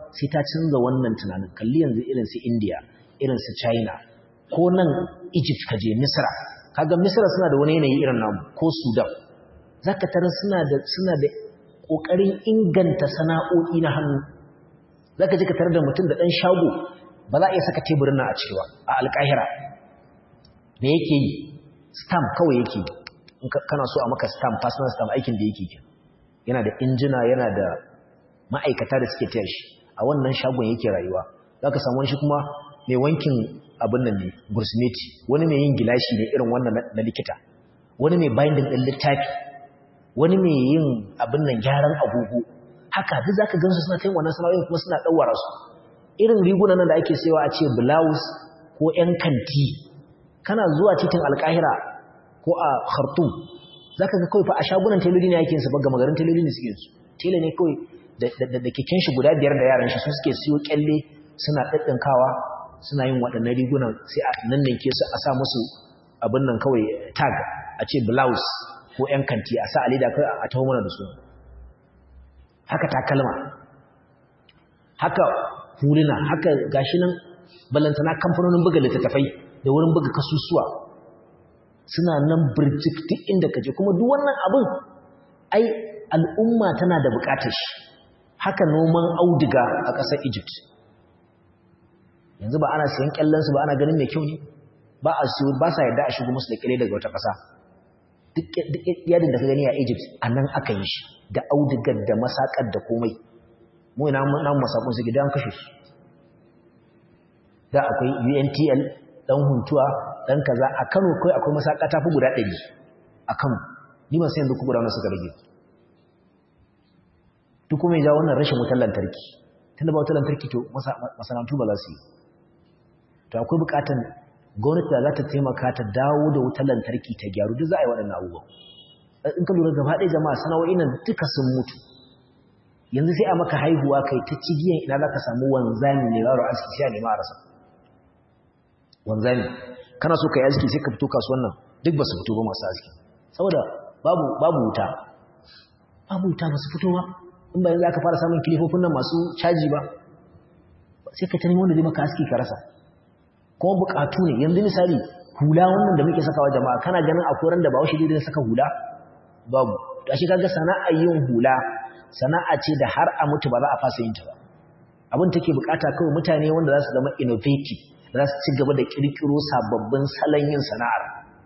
sai ta canza wannan tunanin kalli yanzu irin su India irin su China ko nan Egypt kaje Misra kaga Misra suna da wani yanayi irin namu ko Sudan zaka tarar suna da suna da kokarin inganta sana'o'i na hannu zaka ji ka tarar da mutum da dan shago ba za a iya saka teburin nan a cewa a alƙahira me yake yi stamp kawai yake in kana so a maka stamp personal stamp aikin da yake ke yana da injina yana da ma'aikata da suke tayar shi a wannan shagon yake rayuwa zaka samu wani shi kuma mai wankin abin nan ne gursmeti wani mai yin gilashi ne irin wannan na likita wani mai binding din littafi wani mai yin abin nan gyaran agogo haka duk zaka gansu suna tayin wannan sana'o'in kuma suna dawara su irin rigunan nan da ake sayawa a ce blouse ko ƴan kanti kana zuwa titin alƙahira ko a khartoum zaka ga kawai fa a shagunan teloli ne yake su ba gama garin teloli ne suke su tele ne kawai da keken shi guda biyar da yaran shi su suke siyo kyalle suna ɗaɗɗinkawa suna yin waɗannan rigunan sai a nan ne ke su a sa musu abin nan kawai tag a ce blouse ko ƴan kanti a sa alida kai a taho mana da su haka takalma haka huluna haka gashi nan balantana kamfanonin buga littattafai da wurin buga kasusuwa suna nan birjik duk inda kaje kuma duk wannan abin ai al'umma tana da bukatar shi haka noman auduga a ƙasar Egypt yanzu ba ana siyan kyallan su ba ana ganin mai kyau ne ba a siyo ba sa yarda a shigo musu da kire daga wata ƙasa duk yadin da ka gani a Egypt a nan aka yi shi da audugar da masakar da komai mu ina namu masakun su gidan kashe su da akwai UNTL dan huntuwa dan kaza a Kano kai akwai masaka ta fi guda 100 a Kano ni ban san yanzu ku guda suka rage duk kuma ya wannan rashin wutar lantarki tunda ba wutar lantarki to masana'antu ba za su yi to akwai bukatan gwamnati da za ta taimaka ta dawo da wutar lantarki ta gyaru duk za a yi waɗannan abubuwan in ka lura gaba ɗaya jama'a sana'o'in nan duka sun mutu yanzu sai a maka haihuwa kai ta cigiyan ina za ka samu wanzami ne yaro aski sai a nema a rasa wanzami kana so ka yi aski sai ka fito kasuwan nan duk ba su fito ba masu aski saboda babu babu wuta babu wuta ba su fito ba in ba yanzu aka fara samun kilifofin nan masu caji ba sai ka ta nemi wanda zai maka aski ka rasa kuma bukatu ne yanzu misali hula wannan da muke sakawa jama'a kana ganin akwai ran da ba washe zai saka hula babu to ashe kaga sana'ar yin hula sana'a ce da har a mutu ba za a fasa yin ta ba abin take bukata kawai mutane wanda za su zama innovative za su ci gaba da kirkiro sababbin salon yin sana'ar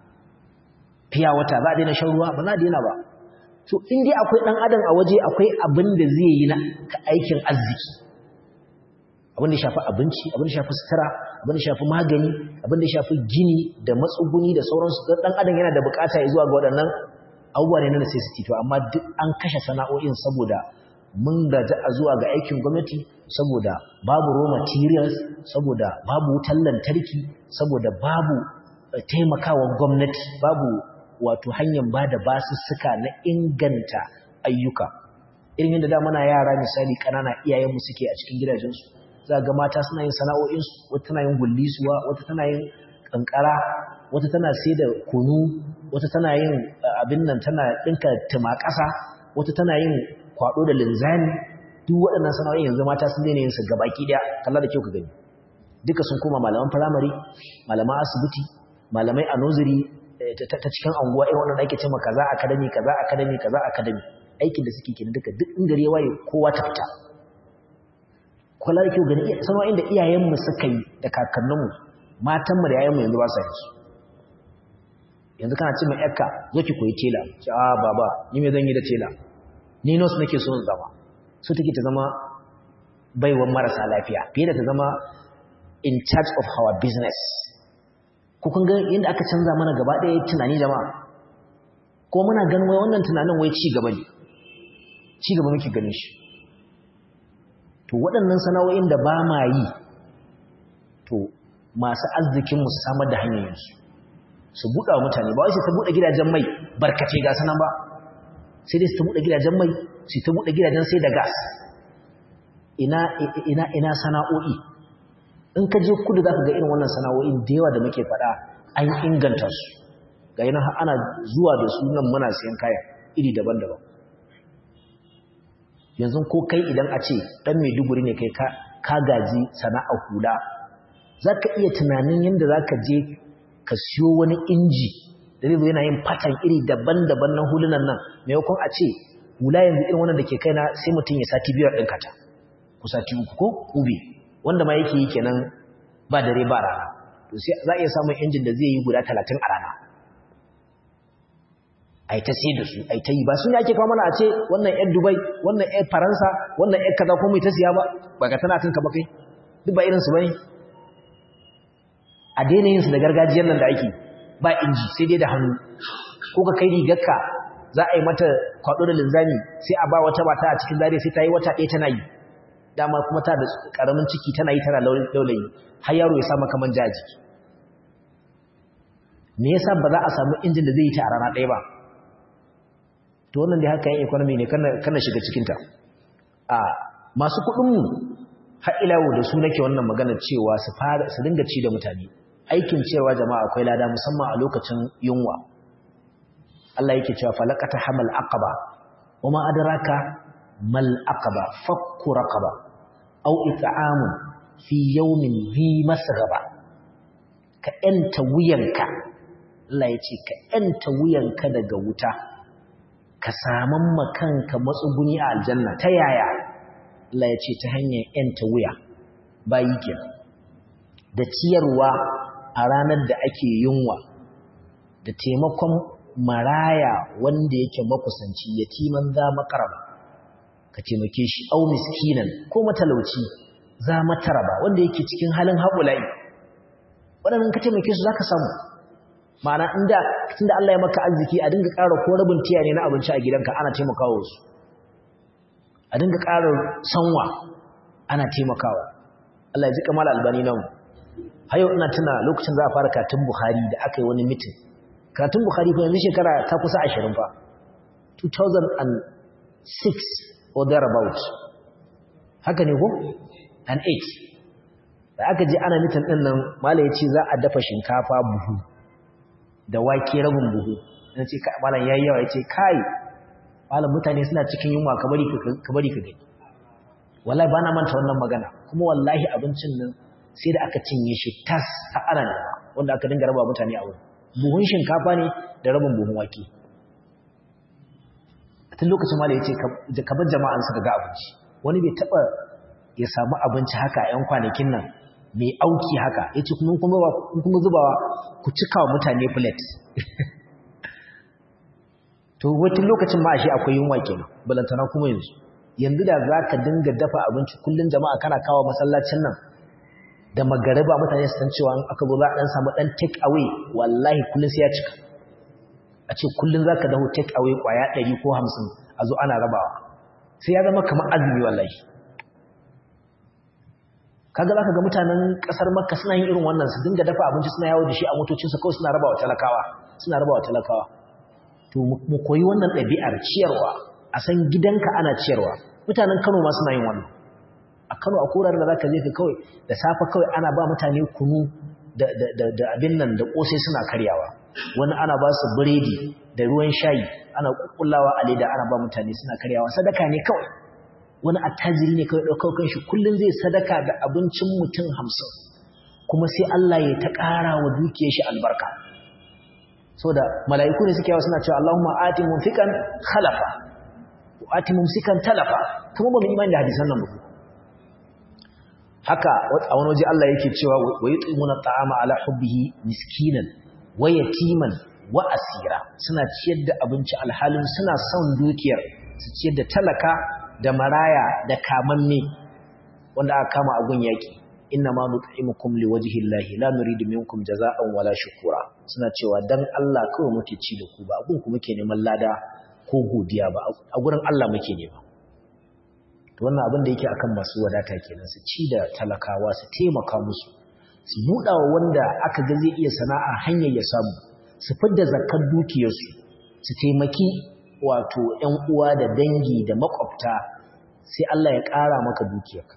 fiya wata za a daina shan ruwa ba za a daina ba so in dai akwai dan adam a waje akwai abin da zai yi na aikin arziki abin da shafi abinci abin da shafi sutura abin da shafi magani abin da shafi gini da matsuguni da sauransu dan adam yana da bukata ya zuwa ga waɗannan abubuwa ne na necessity to amma duk an kashe sana'o'in saboda mun gaji a zuwa ga aikin gwamnati saboda babu raw materials saboda babu wutar lantarki saboda babu taimakawa gwamnati babu wato hanyar ba da basussuka na inganta ayyuka irin yadda da muna yara misali ƙanana iyayenmu suke a cikin gidajensu za ga mata suna yin sana'o'insu wata tana yin gullisuwa wata tana yin kankara wata tana sai da kunu wata tana yin abin nan tana ɗinka tumakasa wata tana yin kwaɗo da linzami duk waɗannan sana'o'in yanzu mata sun daina yin su gabaki ɗaya kalla da kyau ka gani duka sun koma malaman firamare malaman asibiti malamai a noziri ta cikin anguwa irin wannan ake cewa kaza academy kaza academy kaza academy aikin da suke kenan duka duk in gare waye kowa ta fita kula da kyau gani sana'o'in da iyayenmu suka yi da kakanninmu matanmu da yayanmu yanzu ba sa yi su yanzu kana ce mai yakka zo ki koyi tela ce a baba ni me zan yi da tela ni nurse nake so in zama so take ta zama baiwan marasa lafiya fiye da ta zama in charge of our business ko kun ga yadda aka canza mana gaba ɗaya tunani jama'a ko muna ganin wai wannan tunanin wai ci gaba ne ci gaba muke ganin shi to waɗannan sana'o'in da ba ma yi to masu arzikinmu su samar da hanyoyinsu su buɗa wa mutane ba wai su ta buɗe gidajen mai barkace ga sanan ba sai dai su ta buɗe gidajen mai su ta buɗe gidajen sai da gas ina ina ina sana'o'i in ka je kudu za ka ga irin wannan sana'o'in da yawa da muke faɗa an inganta su ga yana ana zuwa da su nan muna siyan kaya iri daban-daban yanzu ko kai idan a ce dan Maiduguri ne kai ka ka gaji sana'a hula zaka iya tunanin yanda zaka je ka siyo wani inji da zai yana yin fatan iri daban-daban na hulunan nan maimakon a ce hula yanzu irin wannan da ke kaina sai mutum ya sati biyar ɗin kata ko sati uku ko ube wanda ma yake yi kenan ba dare ba rana to sai za a iya samun injin da zai yi guda talatin a rana a yi ta sai da su a yi ta yi ba su ne ake kawo mana a ce wannan yan dubai wannan yan faransa wannan yan kaza ko mai ta siya ba ba ka tana kanka ba kai duk ba irinsu ba ne a daina yin su da gargajiyar nan da ake ba inji sai dai da hannu ko ka kai rigarka za a yi mata kwaɗo da linzami sai a ba wata mata a cikin zare sai ta yi wata ɗaya tana yi dama kuma ta da ƙaramin ciki tana yi tana laulayi har yaro ya samu kaman ja jiki me yasa ba za a samu injin da zai yi ta a rana ɗaya ba to wannan dai haka yin economy ne kana shiga cikinta a masu kuɗinmu har ilawo da su nake wannan magana cewa su fara su dinga ci da mutane aikin cewa jama'a akwai lada musamman a lokacin yunwa Allah yake cewa falaqata hamal aqaba wama adraka mal aqaba fakku raqaba aw it'amun fi yawmin dhi masghaba ka enta wuyanka Allah yace ka enta wuyanka daga wuta ka saman makanka matsuguni a aljanna ta yaya Allah yace ta hanyar enta wuya bayi kenan da ciyarwa a ranar da ake yunwa da taimakon maraya wanda yake makusanci yatiman za makaraba ka taimake shi au miskinan ko matalauci za mataraba wanda yake cikin halin haƙulai waɗannan ka taimake su zaka samu ma'ana inda tunda Allah ya maka arziki a dinga ƙara ko rabin tiya ne na abinci a gidanka ana taimakawa su a dinga ƙara sanwa ana taimakawa Allah ya ji kamal albani nan hayo ina tuna lokacin za a fara katin Bukhari da aka yi wani mitin karatun Bukhari fa yanzu shekara ta kusa 20 fa 2006 or thereabout haka ne ko and 8 da aka je ana mitin din nan malai yace za a dafa shinkafa buhu da wake rabin buhu dan ce malam yayi yawa yace kai malam mutane suna cikin yunwa ka bari ka bari ka gani wallahi bana manta wannan magana kuma wallahi abincin nan sai da aka cinye shi tas ta ana wanda aka dinga raba mutane a wurin buhun shinkafa ne da rabin buhun wake tun lokacin ma da ya ce kamar jama'an suka ga abinci wani bai taɓa ya samu abinci haka ‘yan kwanakin nan mai auki haka ya ce kuma kuma zubawa ku cika wa mutane plate to wata lokacin ma ashe akwai yunwa kenan balantana kuma yanzu yanzu da za ka dinga dafa abinci kullum jama'a kana kawo masallacin nan da magariba mutane su san cewa aka zo za a dan samu dan take away wallahi kullun sai ya cika a ce kullun zaka dawo take away kwaya 100 ko 50 a zo ana rabawa sai ya zama kamar azumi wallahi kaga zaka ga mutanen kasar Makka suna yin irin wannan su dinga dafa abinci suna yawo da shi a motocin su kawai suna rabawa talakawa suna rabawa talakawa to mu koyi wannan ɗabi'ar ciyarwa a san gidanka ana ciyarwa mutanen Kano ma suna yin wannan a Kano a korar da zaka je ka kawai da safa kawai ana ba mutane kunu da da da abin nan da kosai suna karyawa wani ana ba su biredi da ruwan shayi ana kukkullawa a leda ana ba mutane suna karyawa sadaka ne kawai wani attajiri ne kawai daukar kanshi kullun zai sadaka da abincin mutum 50 kuma sai Allah ya ta ƙara wa dukiyar shi albarka saboda mala'iku ne suke yawa suna cewa Allahumma ati munfiqan khalafa wa ati mumsikan talafa kuma ba mu imani da hadisan nan ba haka a wani waje Allah yake cewa wa yutimuna ta'ama ala hubbihi miskinan wa yatiman wa asira suna ciyar da abinci alhalin suna son dukiyar su ciyar da talaka da maraya da kamanne wanda aka kama a gun yaki inna ma nut'imukum liwajhillahi la nuridu minkum jazaa'an wala shukura suna cewa dan Allah kawai muke ci da ku ba abun ku muke neman lada ko godiya ba a gurin Allah muke nema wannan abin da yake akan masu wadata kenan su ci da talakawa su taimaka musu su buɗa wa wanda aka ga zai iya sana'a hanyar ya samu su fidda zakar dukiyarsu su taimaki wato ƴan uwa da dangi da makwabta sai Allah ya ƙara maka dukiyarka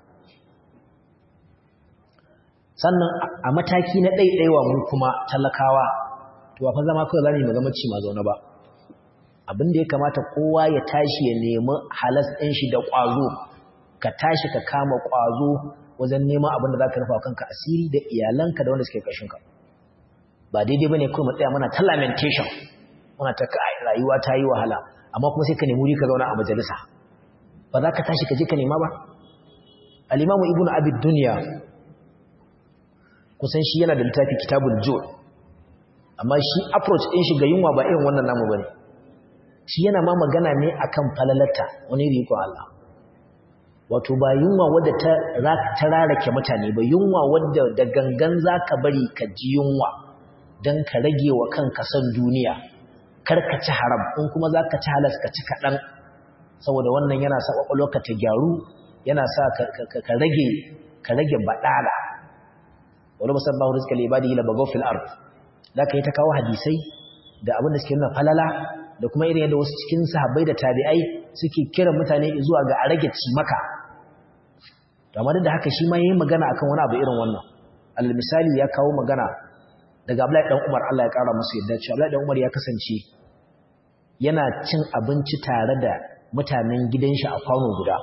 sannan a mataki na ɗaiɗaiwa mu kuma talakawa to ba fa zama kawai zamu yi zama ci ma zaune ba abin da ya kamata kowa ya tashi ya nemi halas ɗin shi da ƙwazo ka tashi ka kama ƙwazo wajen neman abin da za ka rufa kanka asiri da iyalanka da wanda suke ƙarshenka ba daidai ba ne kawai matsaya mana ta lamentation muna ta kai rayuwa ta yi wahala amma kuma sai ka nemi wuri ka zauna a majalisa ba za ka tashi ka je ka nema ba al-imamu ibnu abid dunya kusan shi yana da littafi kitabul jur amma shi approach din shi ga yunwa ba irin wannan namu bane shi yana ma magana ne akan falalata wani riko Allah wato ba yunwa wadda ta ta rarake mutane ba yunwa wadda da gangan zaka bari ka ji yunwa dan ka rage wa kanka san duniya kar ka ci haram in kuma zaka ci halas ka ci kadan saboda wannan yana sa kwakwalwarka ta gyaru yana sa ka rage ka rage badala wala musabbahu rizqa li ibadihi la bagaw fil ard zaka yi ta kawo hadisai da abin da suke nuna falala da kuma irin yadda wasu cikin sahabbai da tabi'ai suke kira mutane zuwa ga a rage cimaka to amma da haka shi ma yayin magana akan wani abu irin wannan al misali ya kawo magana daga Abdullahi dan Umar Allah ya kara masa yadda cewa Abdullahi dan Umar ya kasance yana cin abinci tare da mutanen gidan shi a kwano guda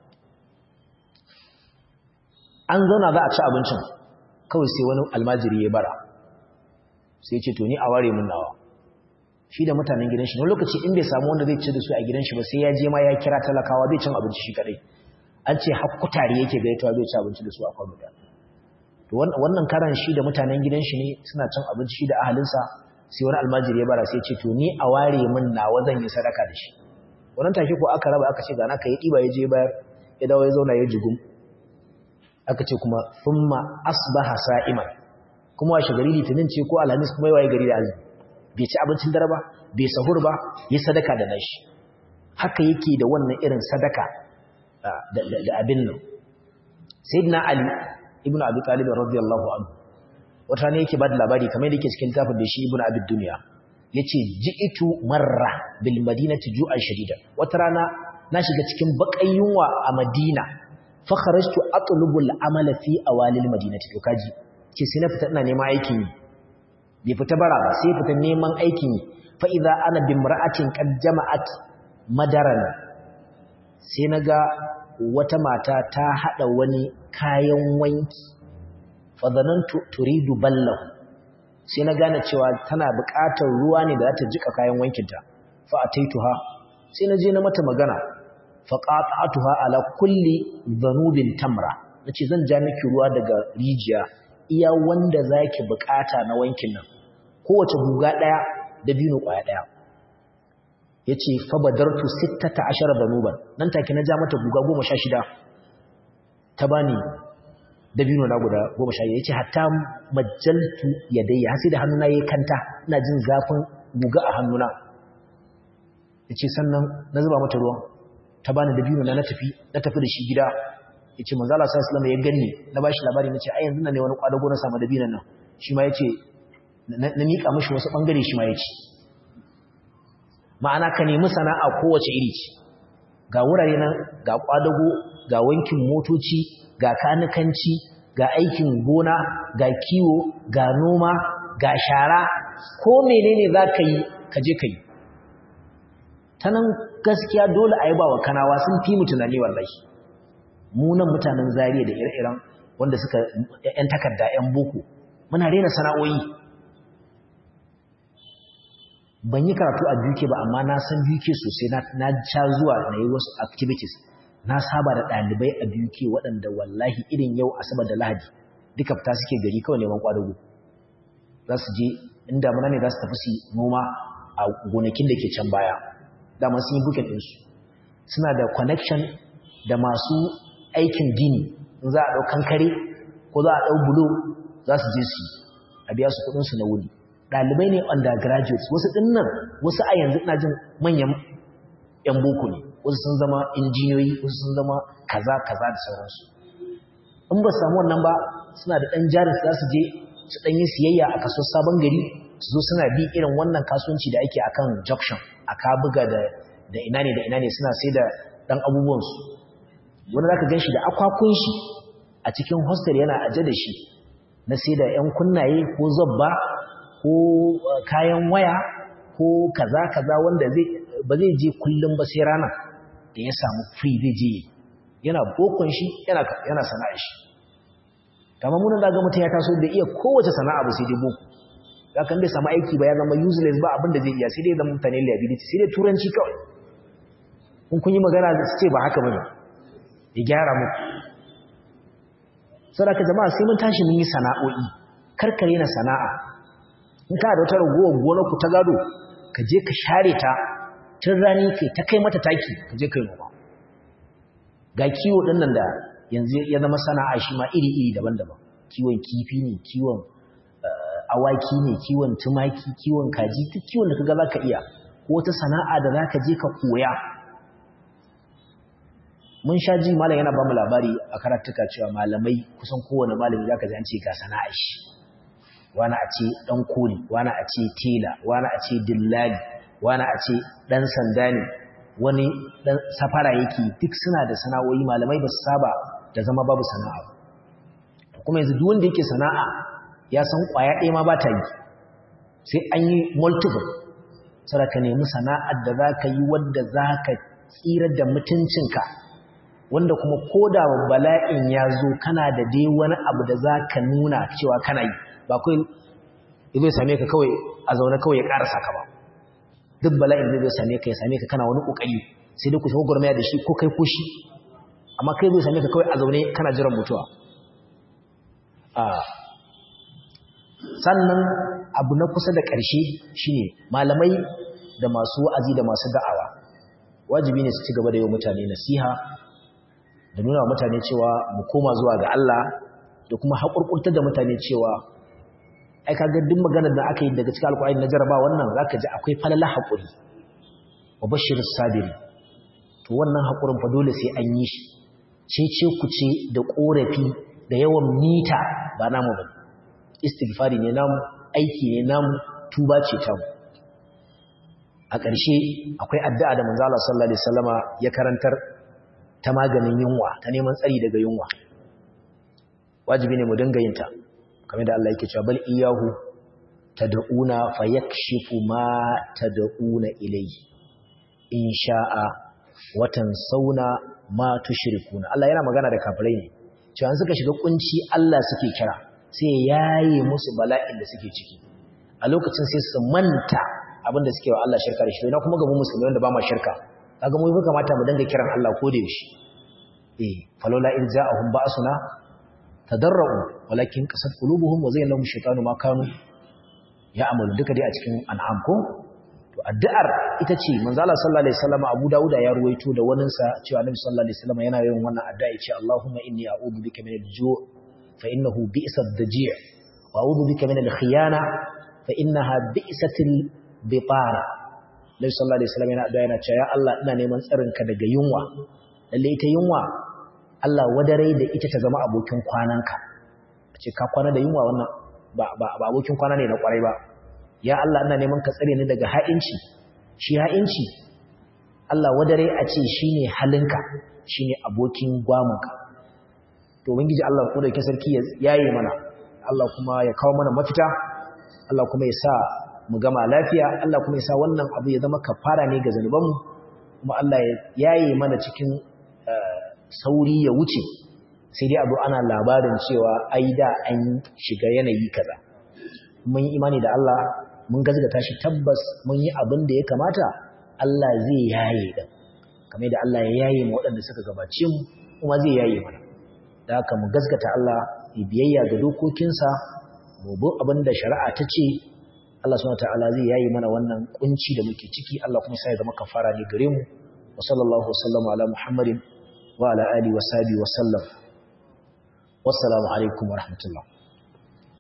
an zauna za a ci abincin kawai sai wani almajiri ya bara sai ce to ni a ware mun nawa shi da mutanen gidan shi wani lokaci in bai samu wanda zai ci da su a gidan shi ba sai ya je ma ya kira talakawa bai cin abinci shi kadai an ce hakkutare yake gaitawa bai ci abinci da su a kwamfuta to wannan karan shi da mutanen gidan shi ne suna cin abinci shi da ahalinsa sai wani almajiri ya bara sai ce to ni a ware mun nawa zan yi sadaka da shi wannan take ko aka raba aka ce ga naka ya diba ya je bayar ya dawo ya zauna ya jigum aka ce kuma thumma asbaha sa'iman kuma washe gari litinin ce ko alhamis kuma yayi gari da azumi bai ci abincin dare ba bai sahur ba yi sadaka da nashi haka yake da wannan irin sadaka da abin nan sayyidina ali ibn abi talib radiyallahu anhu wata ne yake bada labari kamar yake cikin littafin da shi ibn abi dunya yace ji'itu marra bil madinati ju'an shadida wata rana na shiga cikin bakan yunwa a madina fa kharajtu atlubu al amala fi awalil madinati to kaji ce sai na fita ina neman aikin yi bai fita bara ba sai fita neman aikin yi fa idza ana bimra'atin qad jama'at madaran sai naga wata mata ta hada wani kayan wanki fa zanantu turidu ballahu sai na gane cewa tana buƙatar ruwa ne da za ta jika kayan wankinta fa ataituha sai na je na mata magana fa qata'atuha ala kulli dhanubin tamra nace zan ja miki ruwa daga rijiya iya wanda zaki buƙata na wankin nan kowace guga daya da bino kwaya daya yace fa badartu 16 dhanuban nan take na ja mata guga 16 ta bani dabino na guda goma sha ya ce hatta majaltu ya daya hasi da hannuna ya kanta ina jin zafin guga a hannuna ya ce sannan na zuba mata ruwan ta bani dabino na na tafi na tafi da shi gida ya ce manzala sa islamu ya ganni na ba shi labari na ce a yanzu na ne wani kwadago na samu dabinon nan shi ma ya ce na miƙa mashi wasu ɓangare shi ma ya ce ma'ana ka nemi sana'a kowace iri ce ga wurare nan ga kwadago ga wankin motoci ga kanikanci ga aikin gona ga kiwo ga noma ga shara ko menene za ka yi ka je ka yi ta nan gaskiya dole a yi ba wa kanawa sun fi mu tunani wallahi munan mutanen zariya da ire-iren wanda suka ‘yan takarda ‘yan boko muna rena sana'o'i ban yi karatu a duke ba amma na san duke sosai na sha zuwa na yi wasu activities na saba da ɗalibai a biyu ke waɗanda wallahi irin yau asabar da lahadi duka fita suke gari kawai neman ƙwadago za su je inda muna ne za su tafi su noma a gonakin da ke can baya dama sun yi bukin ɗinsu suna da connection da masu aikin gini in za a ɗau kankare ko za a ɗau bulo za su je su a biya su kuɗinsu na wuni ɗalibai ne undergraduates wasu ɗin nan wasu a yanzu ina jin manyan 'yan boko ne wasu sun zama injiniyoyi wasu sun zama kaza kaza da sauransu in ba samu wannan ba suna da ɗan jarin za su je su ɗan yi siyayya a kaso sabon gari su zo suna bi irin wannan kasuwanci da ake akan junction a kabuga da da ina ne da ina ne suna sai da ɗan abubuwansu wani za ka gan shi da akwakun shi a cikin hostel yana aje da shi na sai da ‘yan kunnaye ko zabba ko kayan waya ko kaza kaza wanda zai ba zai je kullum ba sai rana da ya samu free zai je yana bokon shi yana yana sana'a shi kamar mun da ga mutum ya taso da iya kowace sana'a ba sai dai boko kan bai samu aiki ba ya zama useless ba abin da zai iya sai dai zama mutane liability sai dai turanci kawai kun kun yi magana su ce ba haka bane ya gyara muku saboda jama'a sai mun tashi mun yi sana'o'i karkare na sana'a in ka da wata ragowar gonar ku ta gado ka je ka share ta tun rani kai ta kai mata taki ka je kai noma ga kiwo din nan da yanzu ya zama sana'a shi ma iri-iri daban-daban kiwon kifi ne kiwon awaki ne kiwon tumaki kiwon kaji duk kiwon da kaga zaka iya ko wata sana'a da zaka je ka koya mun sha ji malam yana ba mu labari a karatuka cewa malamai kusan kowane malami zaka ji an ce ga sana'a shi wani a ce dan koli wani a ce tela wani a ce dillali wani a ce dan sanda ne wani dan safara yake duk suna da sana'o'i malamai ba su saba da zama babu sana'a kuma yanzu duk wanda yake sana'a ya san kwaya ɗaya ma ba ta yi sai an yi multiple saboda ka nemi sana'ar da za ka yi wadda za ka tsira da mutuncinka wanda kuma ko da bala'in ya zo kana da dai wani abu da za ka nuna cewa kana yi ba kai zai same ka kawai a zaune kawai ya ƙarasa ka ba duk bala'in zai same ka ya same ka kana wani ƙoƙari sai dai ku shafi gwarmaya da shi ko kai ko shi amma kai zai same ka kawai a zaune kana jiran mutuwa sannan abu na kusa da ƙarshe shine malamai da masu wa'azi da masu da'awa wajibi ne su ci gaba da yi mutane nasiha da nuna wa mutane cewa mu koma zuwa ga Allah da kuma haƙurƙurtar da mutane cewa ai kaga duk maganar da aka yi daga cikin alƙur'ani na jaraba wannan zaka ji akwai falala haƙuri wa bashirus sabiri to wannan haƙurin fa dole sai an yi shi cece ku ce da ƙorafi da yawan mita ba namu ba istighfari ne namu aiki ne namu tuba ce ta mu a ƙarshe akwai addu'a da manzo Allah sallallahu alaihi wasallama ya karantar ta maganin yunwa ta neman tsari daga yunwa wajibi ne mu dinga yin ta kamar da Allah yake cewa bal iyahu tad'una fayakshifu ma tad'una ilayhi in sha'a watan sauna ma tushrikuna Allah yana magana da kafirai ne cewa suka shiga kunci Allah suke kira sai yayi musu bala'in da suke ciki a lokacin sai su manta abinda suke wa Allah shirka da shi na kuma gaban musulmai wanda ba ma shirka kaga mu kamata mu dinga kiran Allah ko da yaushe eh falola in ja'ahum ba'suna tadarru walakin qasat qulubuhum wa zayyana lahum shaytanu ma kanu ya'malu duka dai a cikin an'am ko to addu'ar ita ce manzo Allah sallallahu alaihi wasallam Abu Dawud ya ruwaito da wanin sa cewa Annabi sallallahu alaihi wasallam yana yin wannan addu'a yace Allahumma inni a'udhu bika min al-ju' fa innahu bi'sad daji' wa a'udhu bika min al-khiyana fa innaha bi'satil bitara Nabi sallallahu alaihi wasallam yana addu'a yana cewa ya Allah ina neman tsarin ka daga yunwa lalle ita yunwa Allah wadare da ita ta zama abokin kwananka ce ka kwana da yunwa wannan ba ba abokin kwana ne na kwarai ba ya Allah ina neman ka tsare ni daga ha'inci shi ha'inci Allah wadare a ce shine halinka shine abokin gwamunka to ubangiji Allah ko da ke sarki ya yaye mana Allah kuma ya kawo mana mafita Allah kuma ya sa mu gama lafiya Allah kuma ya sa wannan abu ya zama kafara ne ga zanubanmu kuma Allah ya yaye mana cikin sauri ya wuce sai dai abu ana labarin cewa ai da an shiga yanayi kaza mun yi imani da Allah mun gazgata shi tabbas mun yi abin da ya kamata Allah zai yaye din kamar da Allah ya yaye mu waɗanda suka gabace mu kuma zai yaye mana da haka mu gazgata Allah ya biyayya ga dokokinsa mu bi abin da shari'a ta ce Allah subhanahu wataala zai yayi mana wannan kunci da muke ciki Allah kuma sai ya zama kafara ne gare mu wa sallallahu wasallama ala muhammadin wa ala alihi wa sahbihi wa sallam wassalamu alaikum wa rahmatullah